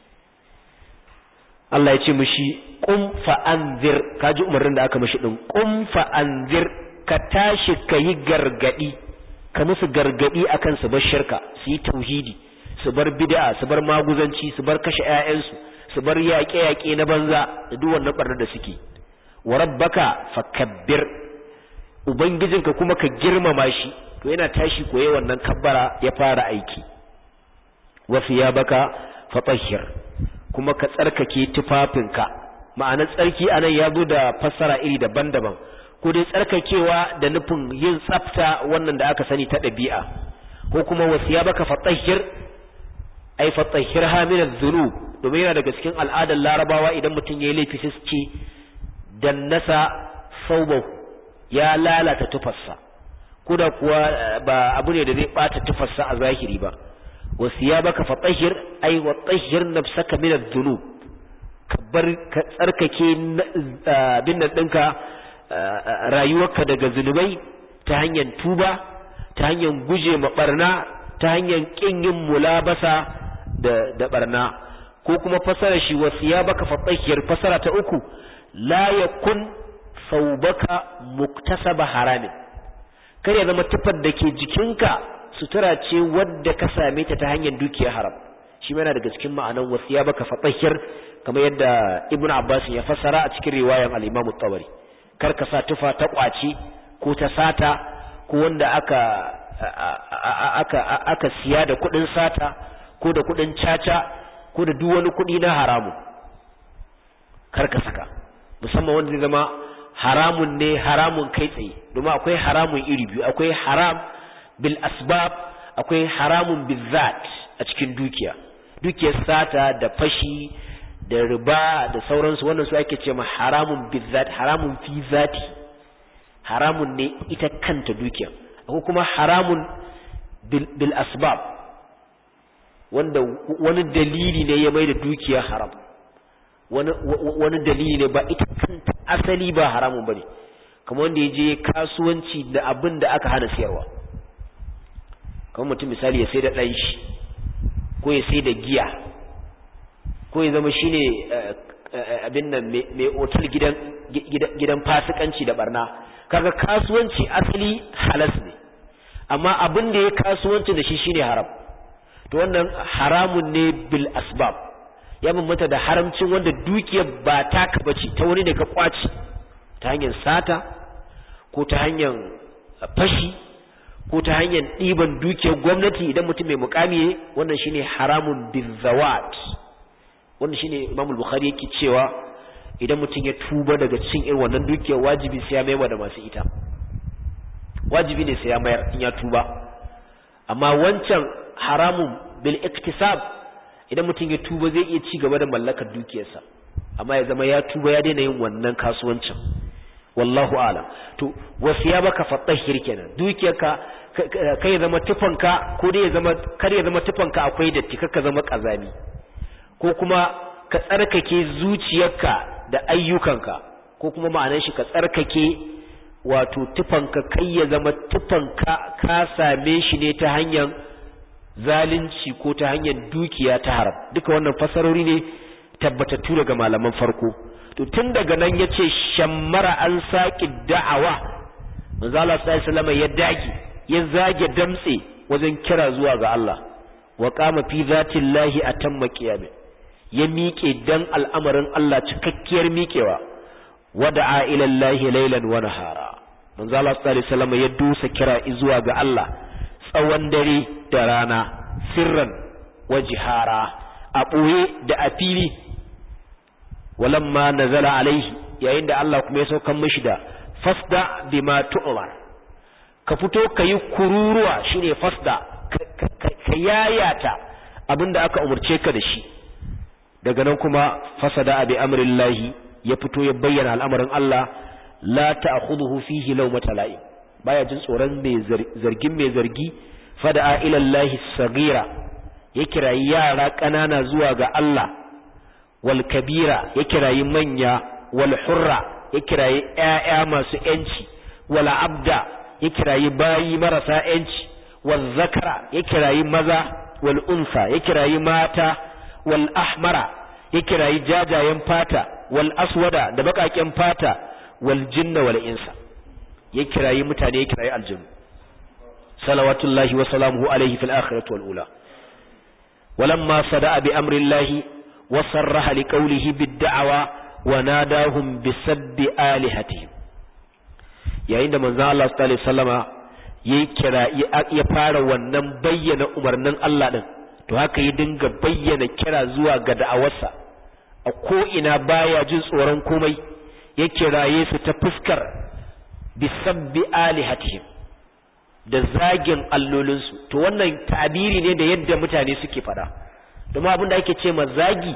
Allah ya ce mishi qum fa anzir kaji umarnin da aka mishi din qum fa anzir ka tashi kayi gargadi ka musu gargadi akan su bar shirka su yi tauhidi su bar bid'a su bar maguzanci su bar kashe ƴaƴansu su bar yaƙe-yaƙe na banza da duk wannan barnar da suke wa rabbaka fakabbir ubangijinka kuma ka girmama shi to yana tashi koye wannan kabbara ya fara aiki wa thiyabaka fatahhir kuma ka tsarkake tufafinka ma'anar tsarki anan ya zo da fassara iri daban-daban ko dai tsarkakewa da nufin yin tsafta wannan da aka sani ta ɗabi'a ko kuma wasiya baka fatahhir ai fatahhirha min adh-dhunub domin yana daga cikin al'adar larabawa idan mutum yayi laifi sai ce dannasa saubahu ya lalata tufarsa kuda kuwa ba abu ne da zai bata tufarsa a zahiri ba wasiya baka fatahhir ai wa tahhir nafsaka min adh-dhunub ka bar ka tsarkake bin nan ɗinka rayuwarka daga zunubai ta hanyar tuba ta hanyar guje ma barna ta hanyar kin yin mulabasa da da barna ko kuma fasara shi wasiya baka fatahiyar fasara ta uku la yakun saubaka muktasaba haramin kar ya zama tufar da ke jikinka sutura ce wadda ka same ta ta hanyar dukiyar haram shi yana daga cikin ma'anan wasiya baka fatahiyar kamar yadda ibnu abbas ya fassara a cikin riwayan al-imam at-tabari kar ka sa tufa ta kwaci ko ta sata ko wanda aka aka aka siya da kudin sata ko da kudin caca ko da duk wani kudi na haramu kar ka saka musamman wanda zai zama haramun ne haramun kai tsaye domin akwai haramun iri biyu akwai haram bil asbab akwai haramun bil zat a cikin dukiya dukiyar sata da fashi da riba da sauransu wannan su ake ce ma haramun bizzat haramun fi zati haramun ne ita kanta dukiya akwai kuma haramun bil, bil asbab wanda wani dalili ne ya mai da dukiya haram wani, wani dalili ne ba ita kanta asali ba haramun bane kamar wanda ya je kasuwanci da abin da aka hana siyarwa kamar mutum misali ya sai da ɗan shi ko ya sai da giya ko ya zama shine abin nan mai otal gidan gidan fasikanci da barna kaga kasuwanci asali halas ne amma abin da ya kasuwanci da shi shine haram to wannan haramun ne bil asbab ya bambanta da haramcin wanda dukiyar ba taka bace ta wani ne ka kwaci ta hanyar sata ko ta hanyar fashi ko ta hanyar ɗiban dukiyar gwamnati idan mutum mai mukami ne wannan shine haramun bizawat wannan shine Imam al-Bukhari yake cewa idan mutum ya tuba daga cikin irin wannan dukiyar wajibi sai ya mayar da masu ita wajibi ne sai ya mayar in ya tuba amma wancan haramun bil iktisab idan mutum ya tuba zai iya ci gaba da mallakar dukiyarsa amma ya zama ya tuba ya daina yin wannan kasuwancin wallahu alam to wasiya baka fatahhir kenan dukiyarka kai ya zama tufanka ko dai ya zama kar ya zama tufanka akwai datti kaka zama kazami ko kuma ka tsarkake zuciyarka da ayyukanka ko kuma ma'anar shi ka tsarkake wato tufanka kai ya zama tufanka ka same shi ne ta hanyar zalunci ko ta hanyar dukiya ta haram duka wannan fasarori ne tabbatattu daga malaman farko to tun daga nan ya ce shammara an saƙi da'awa manzo Allah sallallahu alaihi ya dage ya zage damtse wajen kira zuwa ga Allah wa qama fi zatillahi atamma qiyamin ya miƙe dan al'amarin Allah cikakkiyar miƙewa wada'a ila Allah laylan wa nahara manzo Allah sallallahu alaihi wasallam ya dusa kira zuwa ga Allah tsawon dare da rana sirran wa jihara a ɓoye da a fili walamma nazala alaihi yayin da Allah kuma ya saukan mishi da fasda bima tu'mar ka fito ka yi kururuwa shine fasda ka yayata abinda aka umurce ka da shi daga nan kuma fasada bi amrillahi ya fito ya bayyana al'amarin Allah la ta'khudhuhu fihi lawmata la'im baya jin tsoron mai zargin mai zargi fada'a ila Allah sagira ya kirayi yara ƙanana zuwa ga Allah wal kabira ya kirayi manya wal hurra ya kirayi ƴaƴa masu ƴanci wal abda ya kirayi bayi marasa ƴanci wal zakara ya kirayi maza wal unsa ya kirayi mata wal ahmara ya kirayi jajayen fata wal aswada da baƙaƙen fata wal jinna wal insa ya kirayi mutane ya kirayi aljinu salawatullahi wa salamuhu alaihi fil akhirati wal ula ولما صدأ بأمر الله وصرح لقوله بالدعوة وناداهم بسب آلهتهم yayin da manzon Allah sallallahu alaihi wasallama yayi kira ya fara wannan bayyana umarnin Allah din to haka ya dinga bayyana kira zuwa ga da'awarsa a ko ina baya jin tsoron komai ya kiraye su ta fuskar bisabbi alihatihim da zagin allolinsu to wannan tabiri ne da yadda mutane suke fada domin abin da ake ce ma zagi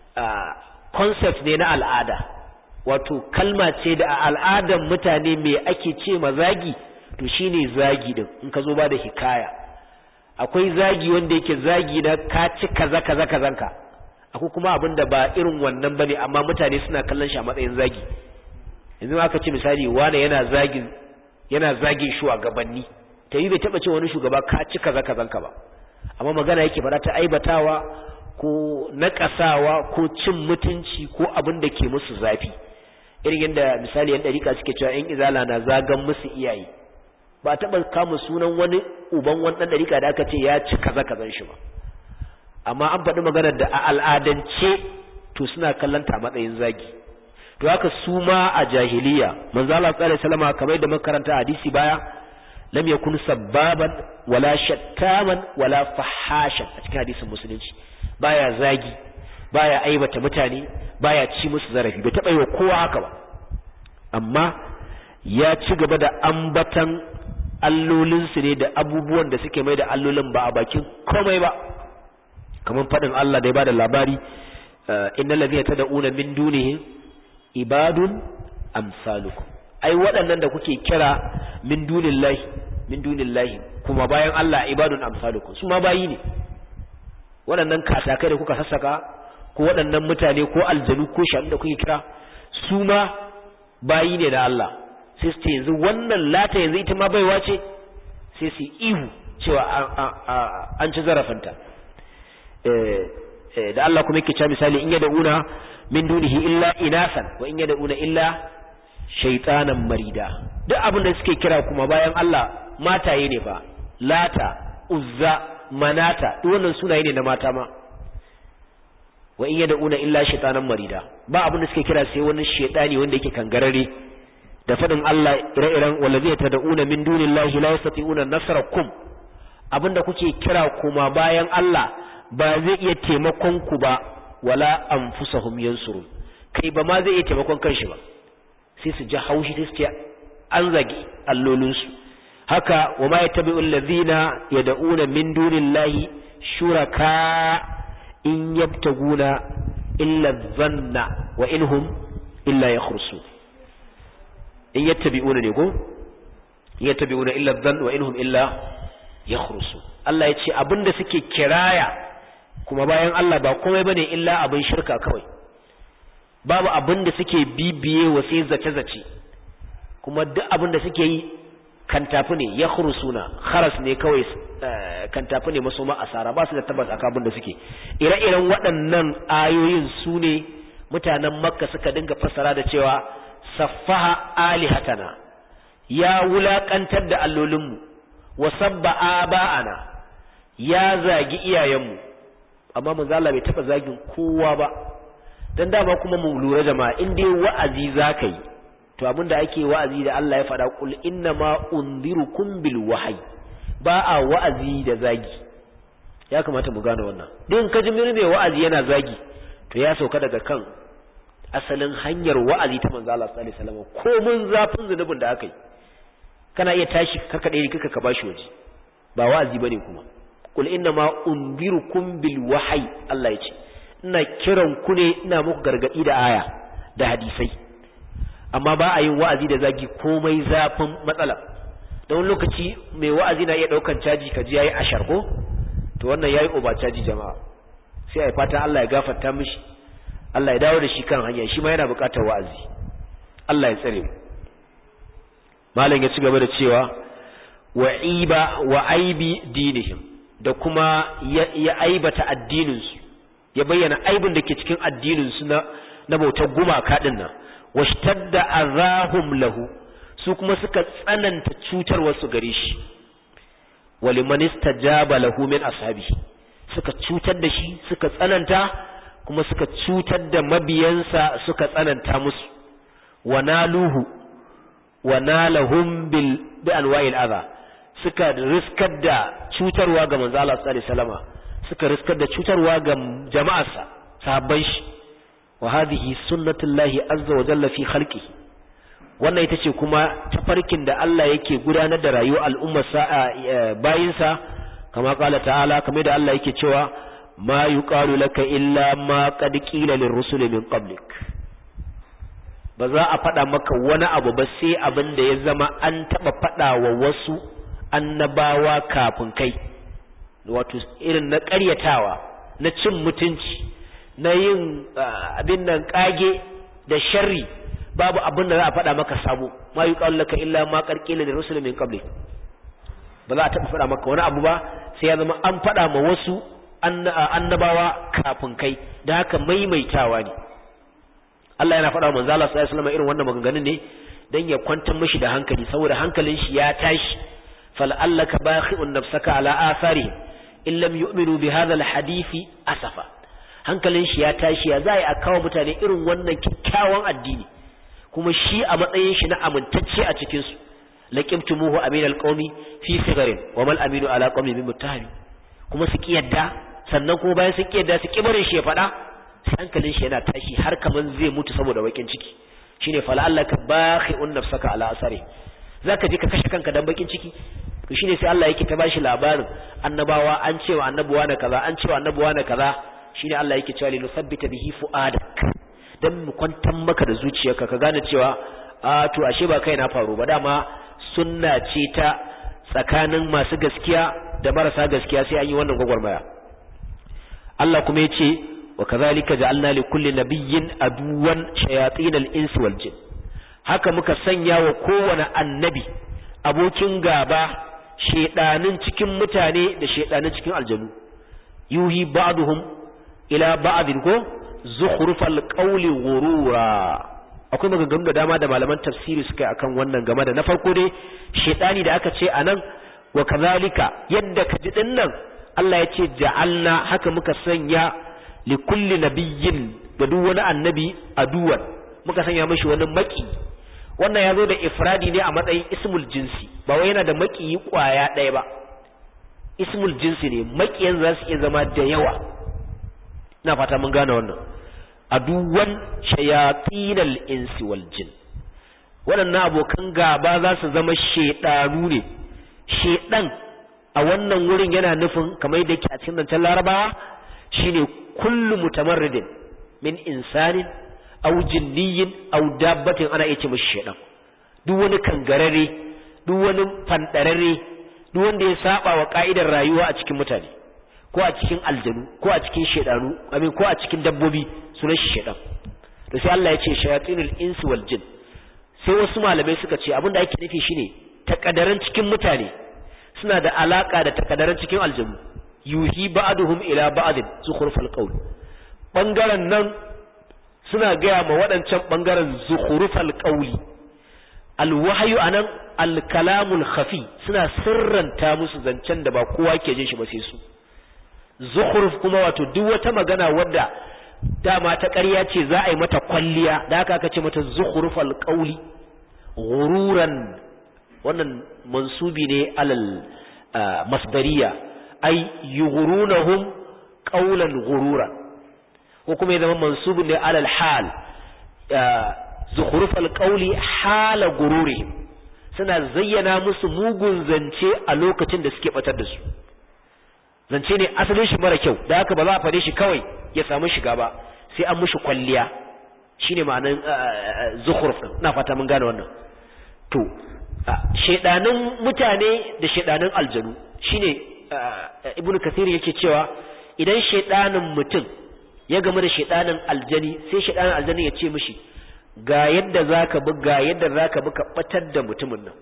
concept ne na al'ada wato kalma ce da a al'adan mutane me ake ce ma zagi to shine zagi din in ka zo ba da hikaya akwai zagi wanda yake zagi na ka ci kaza kaza kazanka akwai kuma abin da ba irin wannan bane amma mutane suna kallon shi a matsayin zagi yanzu aka ce misali wane yana zagin yana zagin shugabanni ta yi bai taba ce wani shugaba ka ci kaza kazanka ba amma magana yake fara ta aibatawa ko naƙasawa ko cin mutunci ko abin da ke musu zafi irin yadda misali yan ɗarika suke cewa yan izala na zagan musu iyaye ba taɓa kama sunan wani uban wani ɗan ɗarika da aka ce ya ci kaza kazan shi ba amma an faɗi maganar da a al'adance to suna kallon ta matsayin zagi to haka su ma a jahiliya manzo Allah sallallahu alaihi wasallam kamar da makaranta hadisi baya lam yakun sabbaban wala shattaman wala fahashan a cikin hadisin musulunci baya zagi baya aibata mutane baya ci musu zarafi bai taba yi wa kowa haka ba amma ya ci gaba da ambatan allolinsu ne da abubuwan da suke mai da allolin ba a bakin komai ba kamar faɗin Allah da ya bada labari innal ladhina tad'una min dunihi ibadun amsalukum ai waɗannan da kuke kira min dunillahi min dunillahi kuma bayan Allah ibadun amsalukum su ma bayi ne waɗannan katakai da kuka sassaka ko waɗannan mutane ko aljanu ko shanu da kuke kira su ma bayi ne da Allah sai su ce yanzu wannan lata yanzu ita ma baiwa ce sai su ihu cewa an ci zarafinta da Allah kuma yake cewa misali in yad'una min dunihi illa inasan wa in yad'una illa shaytanan marida duk abin da suke kira kuma bayan Allah mataye ne fa lata uzza manata duk wannan sunaye ne na mata ma wa in yad'una illa shaytanan marida ba abin da suke kira sai wani shaytani wanda yake kangarare da fadin Allah ire-iren wallazi tad'una min dunillahi la yastati'una nasrakum abinda kuke kira kuma bayan Allah ba zai iya taimakon ku ba wala anfusahum yansurun kai ba ma zai iya taimakon kanshi ba sai su ji haushi sai su ce an zagi allolinsu haka wa ma yattabi'u allazina yad'una min dunillahi shuraka in yabtaguna illa dhanna wa inhum illa yakhrusun in yattabi'una ne ko yattabi'una illa dhanna wa inhum illa yakhrusun Allah ya ce abinda suke kiraya kuma bayan Allah ba komai bane illa abin shirka kawai babu abin da suke bibiye wa sai zace-zace kuma duk abin da suke yi kantafi ne ya suna kharas ne kawai kantafi ne maso asara ba su da tabbas akan abin da suke ire-iren waɗannan ayoyin su ne mutanen makka suka dinga fassara da cewa saffaha alihatana ya wulakantar da allolinmu wa sabba aba'ana ya zagi iyayenmu amma manzo Allah bai taba zagin kowa ba dan dama kuma mu lura jama'a in dai wa'azi zaka yi to abinda ake wa'azi da Allah ya faɗa kul inna ma unzirukum bil wahyi ba a wa'azi da zagi ya kamata mu gane wannan din ka ji mai wa'azi yana zagi to ya sauka daga kan asalin hanyar wa'azi ta manzo Allah sallallahu alaihi wasallam ko mun zafin zunubin da aka yi kana iya tashi karka dai kika ka bashi waje ba wa'azi bane kuma kul inna ma unzirukum bil wahyi Allah ya ce ina kiran ku ne ina muku gargadi da aya da hadisai amma ba a yin wa'azi da zagi komai zafin matsala da wani lokaci mai wa'azi na iya daukan caji ka ji yayi ashar ko to wannan yayi oba caji jama'a sai ai fatan Allah ya gafarta mishi Allah ya dawo da shi kan hanya shi ma yana buƙatar wa'azi Allah ya tsare mu malam ya ci gaba da cewa wa iba wa aibi dinihim da kuma ya aibata addinin su ya bayyana aibin da ke cikin addinin su na na bautar gumaka din nan washtadda azahum lahu su kuma suka tsananta cutar wasu gare shi waliman istajaba lahu min ashabi suka cutar da shi suka tsananta kuma suka cutar da mabiyansa suka tsananta musu wanaluhu wanalahum bil bi anwa'il adha suka riskar da cutarwa ga manzo Allah sallallahu alaihi wasallama suka riskar da cutarwa ga jama'arsa sahabban shi wa hadhihi sunnatullahi azza wa jalla fi khalqihi wannan ita ce kuma tafarkin da Allah yake gudanar da rayuwar al'ummar bayinsa kama kala ta'ala kamar da Allah yake cewa ma yuqalu laka illa ma qad qila lirrusuli min qablik ba za a faɗa maka wani abu ba sai abin da ya zama an taɓa faɗa wa wasu annabawa kafin kai wato irin na ƙaryatawa na cin mutunci na yin abin nan ƙage da sharri babu abin da za a faɗa maka sabo ma yi laka illa ma ƙarƙila da rusulun min qabli ba za a taɓa faɗa maka wani abu ba sai ya zama an faɗa ma wasu annabawa kafin kai da haka maimaitawa ne Allah yana faɗa manzo Allah sallallahu alaihi wasallam irin wannan maganganun ne dan ya kwantar mishi da hankali saboda hankalin shi ya tashi fal'allaka bakhi'un nafsaka ala atharihim in lam yu'minu bi hadha alhadisi asafa hankalin shi ya tashi ya zai a kawo mutane irin wannan kyakkyawan addini kuma shi a matsayin shi na amintacce a cikin su laqimtumuhu amin alqawmi fi sigarin wa mal aminu ala qawmi min muttahami kuma su kiyarda sannan kuma bayan su kiyarda su kibarin shi ya faɗa hankalin shi yana tashi har kaman zai mutu saboda bakin ciki shine fala'allaka bakhi'un nafsaka ala asari zaka je ka kashe kanka dan bakin ciki to shine sai Allah yake ta bashi labarin annabawa an cewa annabuwa na kaza an cewa annabuwa na kaza shine Allah yake cewa linu sabbita bihi fuadak dan mu kwantar maka da zuciyarka ka gane cewa a to ashe ba kai na faru ba dama sunna ce ta tsakanin masu gaskiya da marasa gaskiya sai an yi wannan gwagwarmaya Allah kuma yace wa kadhalika ja'alna li kulli nabiyyin aduwan shayatin al-insi wal jin haka muka sanya wa kowane annabi abokin gaba shedanin cikin mutane da shedanin cikin aljanu yuhi ba'duhum ila ba'din ko zukhrufal qawli ghurura akwai maganganu da dama da malaman tafsiri suka yi akan wannan game da na farko dai shedani da aka ce anan wa kazalika yadda ka ji dinnan Allah ya ce ja'alna haka muka sanya li kulli nabiyyin ga duk wani annabi aduwan muka sanya mishi wani maki wannan ya zo da ifradi ne a matsayin ismul jinsi ba wai yana da makiyi kwaya ɗaya ba ismul jinsi ne makiyan za su iya zama da yawa ina fata mun gane wannan aduwan shayatinal insi wal jin waɗannan abokan gaba za su zama shedanu ne shedan a wannan wurin yana nufin kamar yadda yake a cikin zancen larabawa shine kullu mutamarridin min insanin aw jinniyin aw dabbatin ana iya ce mishi shedan duk wani kangarare duk wani fandarare duk wanda ya saba wa ka'idar rayuwa a cikin mutane ko a cikin aljanu ko a cikin shedanu amin ko a cikin dabbobi sunan shi shedan to sai Allah ya ce shayatinul insi wal jin sai wasu malamai suka ce abinda ake nufi shine takadaran cikin mutane suna da alaka da takadaran cikin aljanu yuhi ba'duhum ila ba'din zukhrufal qawl bangaren nan suna gaya ma waɗancan ɓangaren zukhrufal qawli alwahyu anan alkalamul khafi suna sirranta musu zancen da ba kowa ke jin shi ba sai su zukhruf kuma wato duk wata magana wadda dama ta ƙarya ce za a yi mata kwalliya da haka aka ce mata zukhrufal qawli ghururan wannan mansubi ne alal masdariya ay yughrunahum qawlan ghururan ko kuma ya zama mansubun ne alal hal zukhrufal qawli hala gururihim suna zayyana musu mugun zance a lokacin da suke batar da su zance ne asalin shi mara kyau da haka ba za a fare shi kawai ya samu shiga ba sai an mushi kwalliya shine ma'anar zukhruf ina fata mun gane wannan to shedanin mutane da shedanin aljanu shine ibnu kathir yake cewa idan shedanin mutum ya gamu da shedanin aljani sai shedanin aljani ya ce mishi ga yadda zaka bi ga yadda zaka bi ka batar da mutumin nan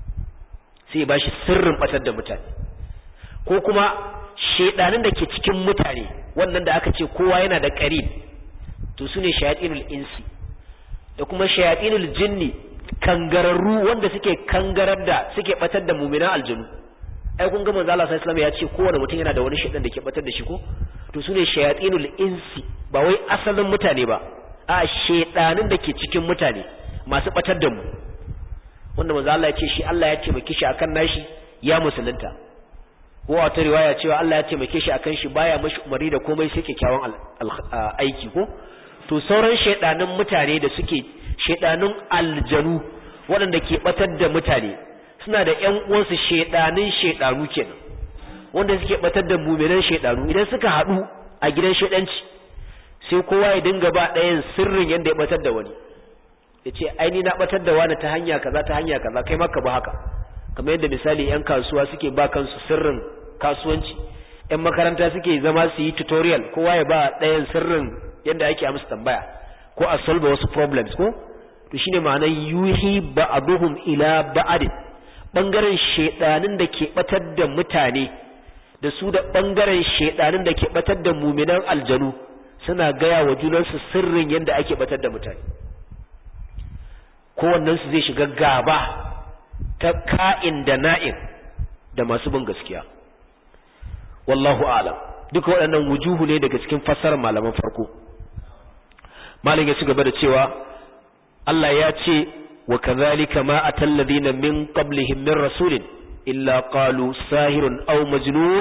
sai ya bashi sirrin batar da mutane ko kuma shedanin da ke cikin mutane wannan da aka ce kowa yana da qarin to sune shayatinul insi da kuma shayatinul jinni kangararru wanda suke kangarar da suke batar da mu'minan aljanu ai kun ga manzo Allah sallallahu alaihi wasallam ya ce kowane mutum yana da wani shedan da ke batar da shi ko to sune shayatinul insi ba wai asalin mutane ba a shedanin da ke cikin mutane masu batar da mu wanda manzo Allah ya ce shi Allah ya taimake shi akan nashi ya musulunta ko wata riwaya cewa Allah ya taimake shi akan shi baya mashi umari da komai sai kyakkyawan aiki ko to sauran shedanin mutane da suke shedanin aljanu waɗanda ke batar da mutane suna da ƴan uwansu shedanin shedanu kenan wanda suke batar da muminan shedanu idan suka haɗu a gidan shedanci sai kowa ya dinga ba ɗayan sirrin yadda ya batar da wani ya ce aini na batar da wani ta hanya kaza ta hanya kaza kai maka ba haka kamar yadda misali 'yan kasuwa suke ba kansu sirrin kasuwanci 'yan makaranta suke zama su yi tutorial kowa ya ba ɗayan sirrin yadda ake amsa tambaya ko a solve wasu problems ko to shine ma'anar yuhi ba'aduhum ila ba'adin bangaren shedanin da ke batar da mutane da su da bangaren shedanin da ke batar da muminan aljanu suna gaya wa junansu sirrin yadda ake batar da mutane kowannensu zai shiga gaba ta ka'in da na'in da masu bin gaskiya wallahu alam duka waɗannan wujuhu ne daga cikin fassarar malaman farko malam ya ci gaba da cewa Allah ya ce wa kadhalika ma atal ladina min qablihim min rasulin illa qalu sahirun aw majnun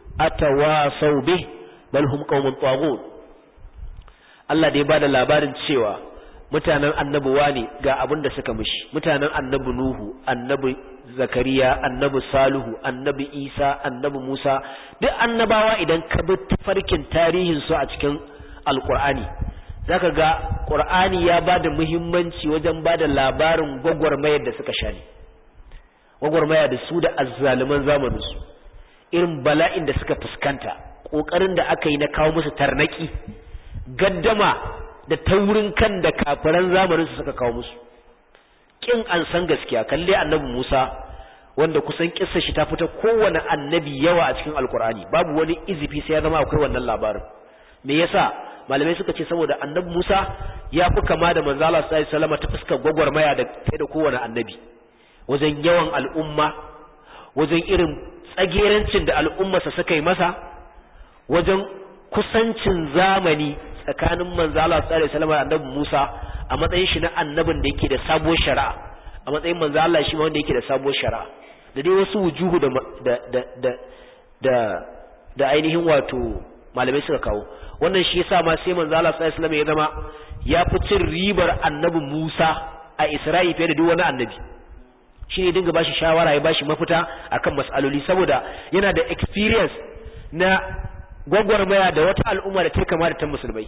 atawasaw bih bal hum qaumun taghut Allah da ya bada labarin cewa mutanen annabi wani ga abin da suka mishi mutanen annabi nuhu annabi zakariya annabi salihu annabi isa annabi musa duk annabawa idan ka bi tafarkin tarihin su a cikin alqur'ani zaka ga qur'ani ya bada muhimmanci wajen bada labarin gwagwarmayar da suka sha ne gwagwarmaya da su da azzaluman zamanin su irin bala'in da suka fuskanta kokarin da aka yi na kawo musu tarnaki gaddama da taurin kan da kafiran zamanin su suka kawo musu kin an san gaskiya kalle annabi Musa wanda kusan kissa shi ta fita kowane annabi yawa a cikin alkur'ani babu wani izifi sai ya zama akwai wannan labarin me yasa malamai suka ce saboda annabi Musa ya fi kama da manzo Allah sallallahu alaihi wasallam ta fuskar gwagwarmaya da kai da kowane annabi wajen yawan al'umma wajen irin tsagerancin da al'ummarsa suka yi masa wajen kusancin zamani tsakanin manzo Allah sallallahu alaihi wasallam da annabi Musa a matsayin shi na annabin da yake da sabuwar shari'a a matsayin manzo Allah shi ma wanda yake da sabuwar shari'a da dai wasu wujuhu da da da da da ainihin wato malamai suka kawo wannan shi yasa ma sai manzo Allah sallallahu alaihi wasallam ya zama ya fi cin ribar annabi Musa a Isra'i fiye da duk wani annabi shi ne dinga bashi shawara ya bashi mafita akan mas'aloli saboda yana da experience na gwagwarmaya da wata al'umma da ta kama da ta musulmai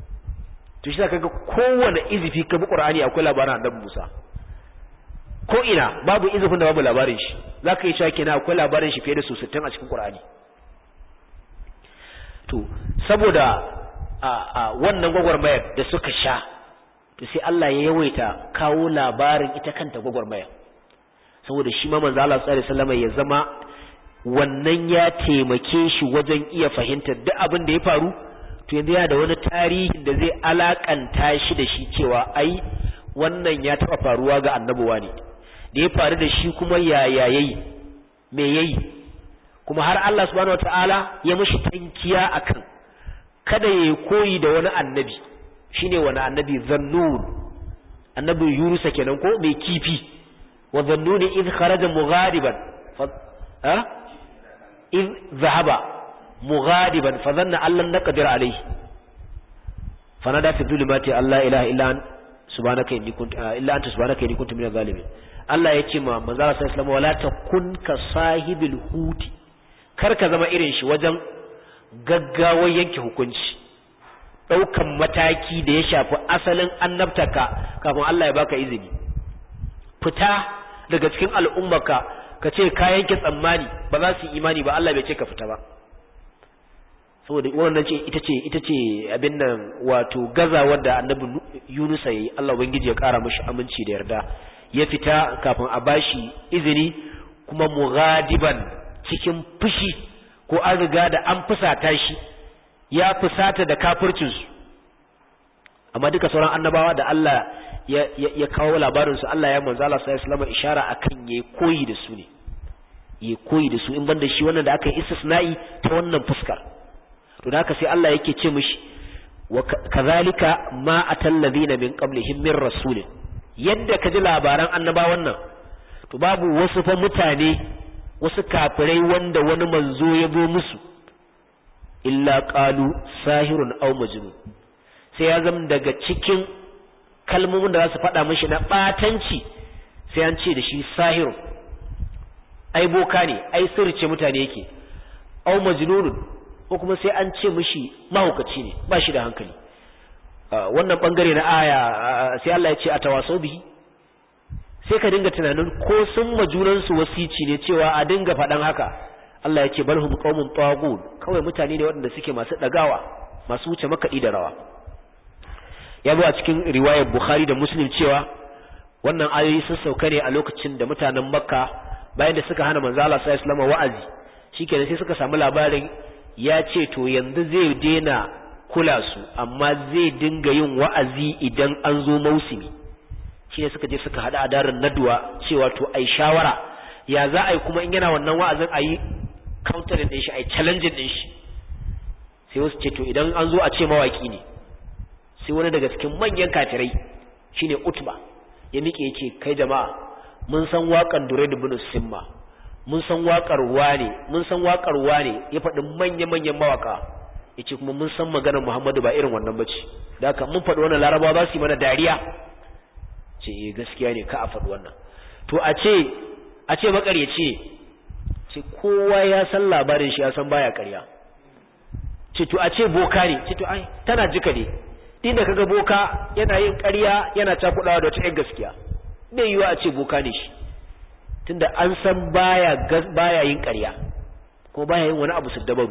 to shi kaga kowane izifi ka bi qur'ani akwai labarin annabi Musa ko ina babu izifin da babu labarin shi zaka yi cewa kenan akwai labarin shi fiye da su 60 a cikin qur'ani to saboda a, a wannan gwagwarmayar da suka sha to sai Allah ya yawaita kawo labarin ita kanta gwagwarmayar saboda shi ma manzo Allah sallallahu alaihi wasallam ya zama wannan ya taimake shi wajen iya fahimtar duk abin da ya faru to yanzu yana da wani tarihin da zai alakanta shi da shi cewa ai wannan ya taba faruwa ga annabuwa ne da ya faru da shi kuma yaya yayi me yayi kuma har Allah subhanahu wataala ya mishi tankiya akan kada ya koyi da wani annabi shine wani annabi zannun annabi yunusa kenan ko mai kifi wa zannuni idh kharaja mughadiban fa ha idh zahaba mughadiban fa dhanna allan naqdir alayhi fanada fi dhulumati alla ilaha illa anta subhanaka inni kuntu illa anta subhanaka inni kuntu minaz zalimin Allah ya ce ma manzo sallallahu alaihi wasallam wala takun ka sahibil huti kar ka zama irin shi wajen gaggawar yanke hukunci daukan mataki da ya shafi asalin annabtaka kafin Allah ya baka izini fita daga cikin al'ummarka ka ce ka yanke tsammani ba za su yi imani ba Allah bai ce ka fita ba saboda wannan ce ita ce ita ce abin nan wato gazawar da annabi Yunus yayi Allah ubangiji ya kara mishi aminci da yarda ya fita kafin a bashi izini kuma mughadiban cikin fushi ko an riga da an fusata shi ya fusata da kafircin su amma duka sauran annabawa da Allah ya ya, kawo labarin su Allah ya manzo Allah sallallahu alaihi wasallam ishara akan yayi koyi da su ne yayi koyi da su in banda shi wannan da aka yi istisna'i ta wannan fuskar to da haka sai Allah yake ce mishi wa kazalika ma atal ladina min qablihim min rasulin yadda ka ji labaran annabawan nan to babu wasu fa mutane wasu kafirai wanda wani manzo ya zo musu illa qalu sahirun aw majnun sai ya zama daga cikin kalmomin da za su faɗa mishi na ɓatanci sai an ce da shi sahirun ai boka ne ai sirrice mutane yake aw majnunun ko kuma sai an ce mishi mahaukaci ne ba shi da hankali wannan bangare na aya sai Allah ya ce a tawasau bihi sai ka dinga tunanin ko sun majunan su wasici ne cewa a dinga faɗan haka Allah ya ce balhum qaumun taghut kawai mutane ne waɗanda suke masu dagawa masu wuce makaɗi da rawa ya zo a cikin riwayar Bukhari da Muslim cewa wannan ayoyi sun sauka ne a lokacin da mutanen Makka bayan da suka hana manzo Allah sallallahu alaihi wasallam wa'azi shikenan sai suka samu labarin ya ce to yanzu zai daina kula su amma zai dinga yin wa'azi idan an zo mausimi shi ne suka je suka haɗa a darin naduwa cewa to ai shawara ya za a yi kuma in yana wannan wa'azin a yi countering ɗin shi a yi challenging ɗin shi sai wasu ce to idan an zo a ce mawaƙi ne sai wani daga cikin manyan kafirai shine utba ya miƙe ya ce kai jama'a mun san waƙan dure da bin simma mun san waƙar wane mun san waƙar wane ya faɗi manya-manyan mawaƙa ya ce kuma mun san maganar muhammadu ba irin wannan bace da haka mun faɗi wannan larabawa za su yi mana dariya ce eh gaskiya ne ka a faɗi wannan to a ce a ce makaryaci ce kowa ya san labarin shi ya san baya ƙarya ce to a ce boka ne ce to ai tana jika ne inda kaga boka yana yin ƙarya yana cakuɗawa da wata ƴan gaskiya bai yiwa a ce boka ne shi tunda an san baya baya yin ƙarya ko baya yin wani abu su dabaru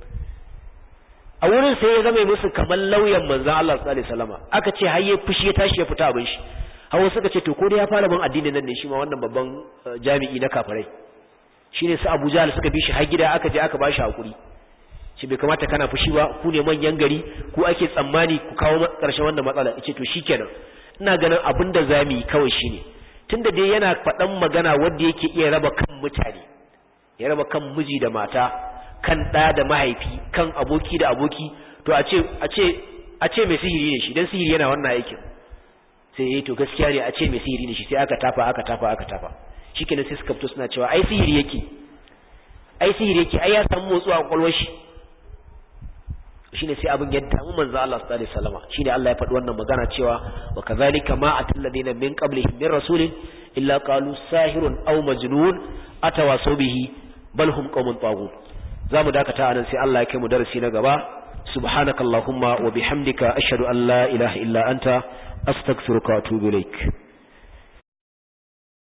a wurin sai ya zama musu kamar lauyan manzon Allah sallallahu alaihi wasallam aka ce har ya fushi ya tashi ya fita abin shi hawa suka ce to ko dai ya fara bin addinin nan ne shi ma wannan babban jami'i na kafirai shine su Abu Jahl suka bi shi har gida aka je aka bashi hakuri shi bai kamata kana fushi ba ku ne manyan gari ku ake tsammani ku kawo karshen wannan matsala yace to shikenan ina ganin abin da zamu yi kawai shine tunda dai yana faɗan magana wanda yake iya raba kan mutane ya raba kan miji da mata kan ɗa da mahaifi kan aboki da aboki to a ce a ce a ce mai sihiri ne shi dan sihiri yana wannan aikin sai yayi to gaskiya ne a ce mai sihiri ne shi sai aka tafa aka tafa aka tafa shikenan sai suka fito suna cewa ai sihiri yake ai sihiri yake ai ya samu motsuwa a kwakwalwar shi shine sai abin ya damu manzo Allah sallallahu alaihi wasallam shine Allah ya faɗi wannan magana cewa wa kadhalika ma atal ladina min qablihim min rasulin illa qalu sahirun aw majnun atawasaw bihi bal hum qaumun taghut zamu dakata anan sai Allah ya kai mu darasi na gaba subhanakallahumma wa bihamdika ashhadu an la ilaha illa anta astaghfiruka wa atubu ilaik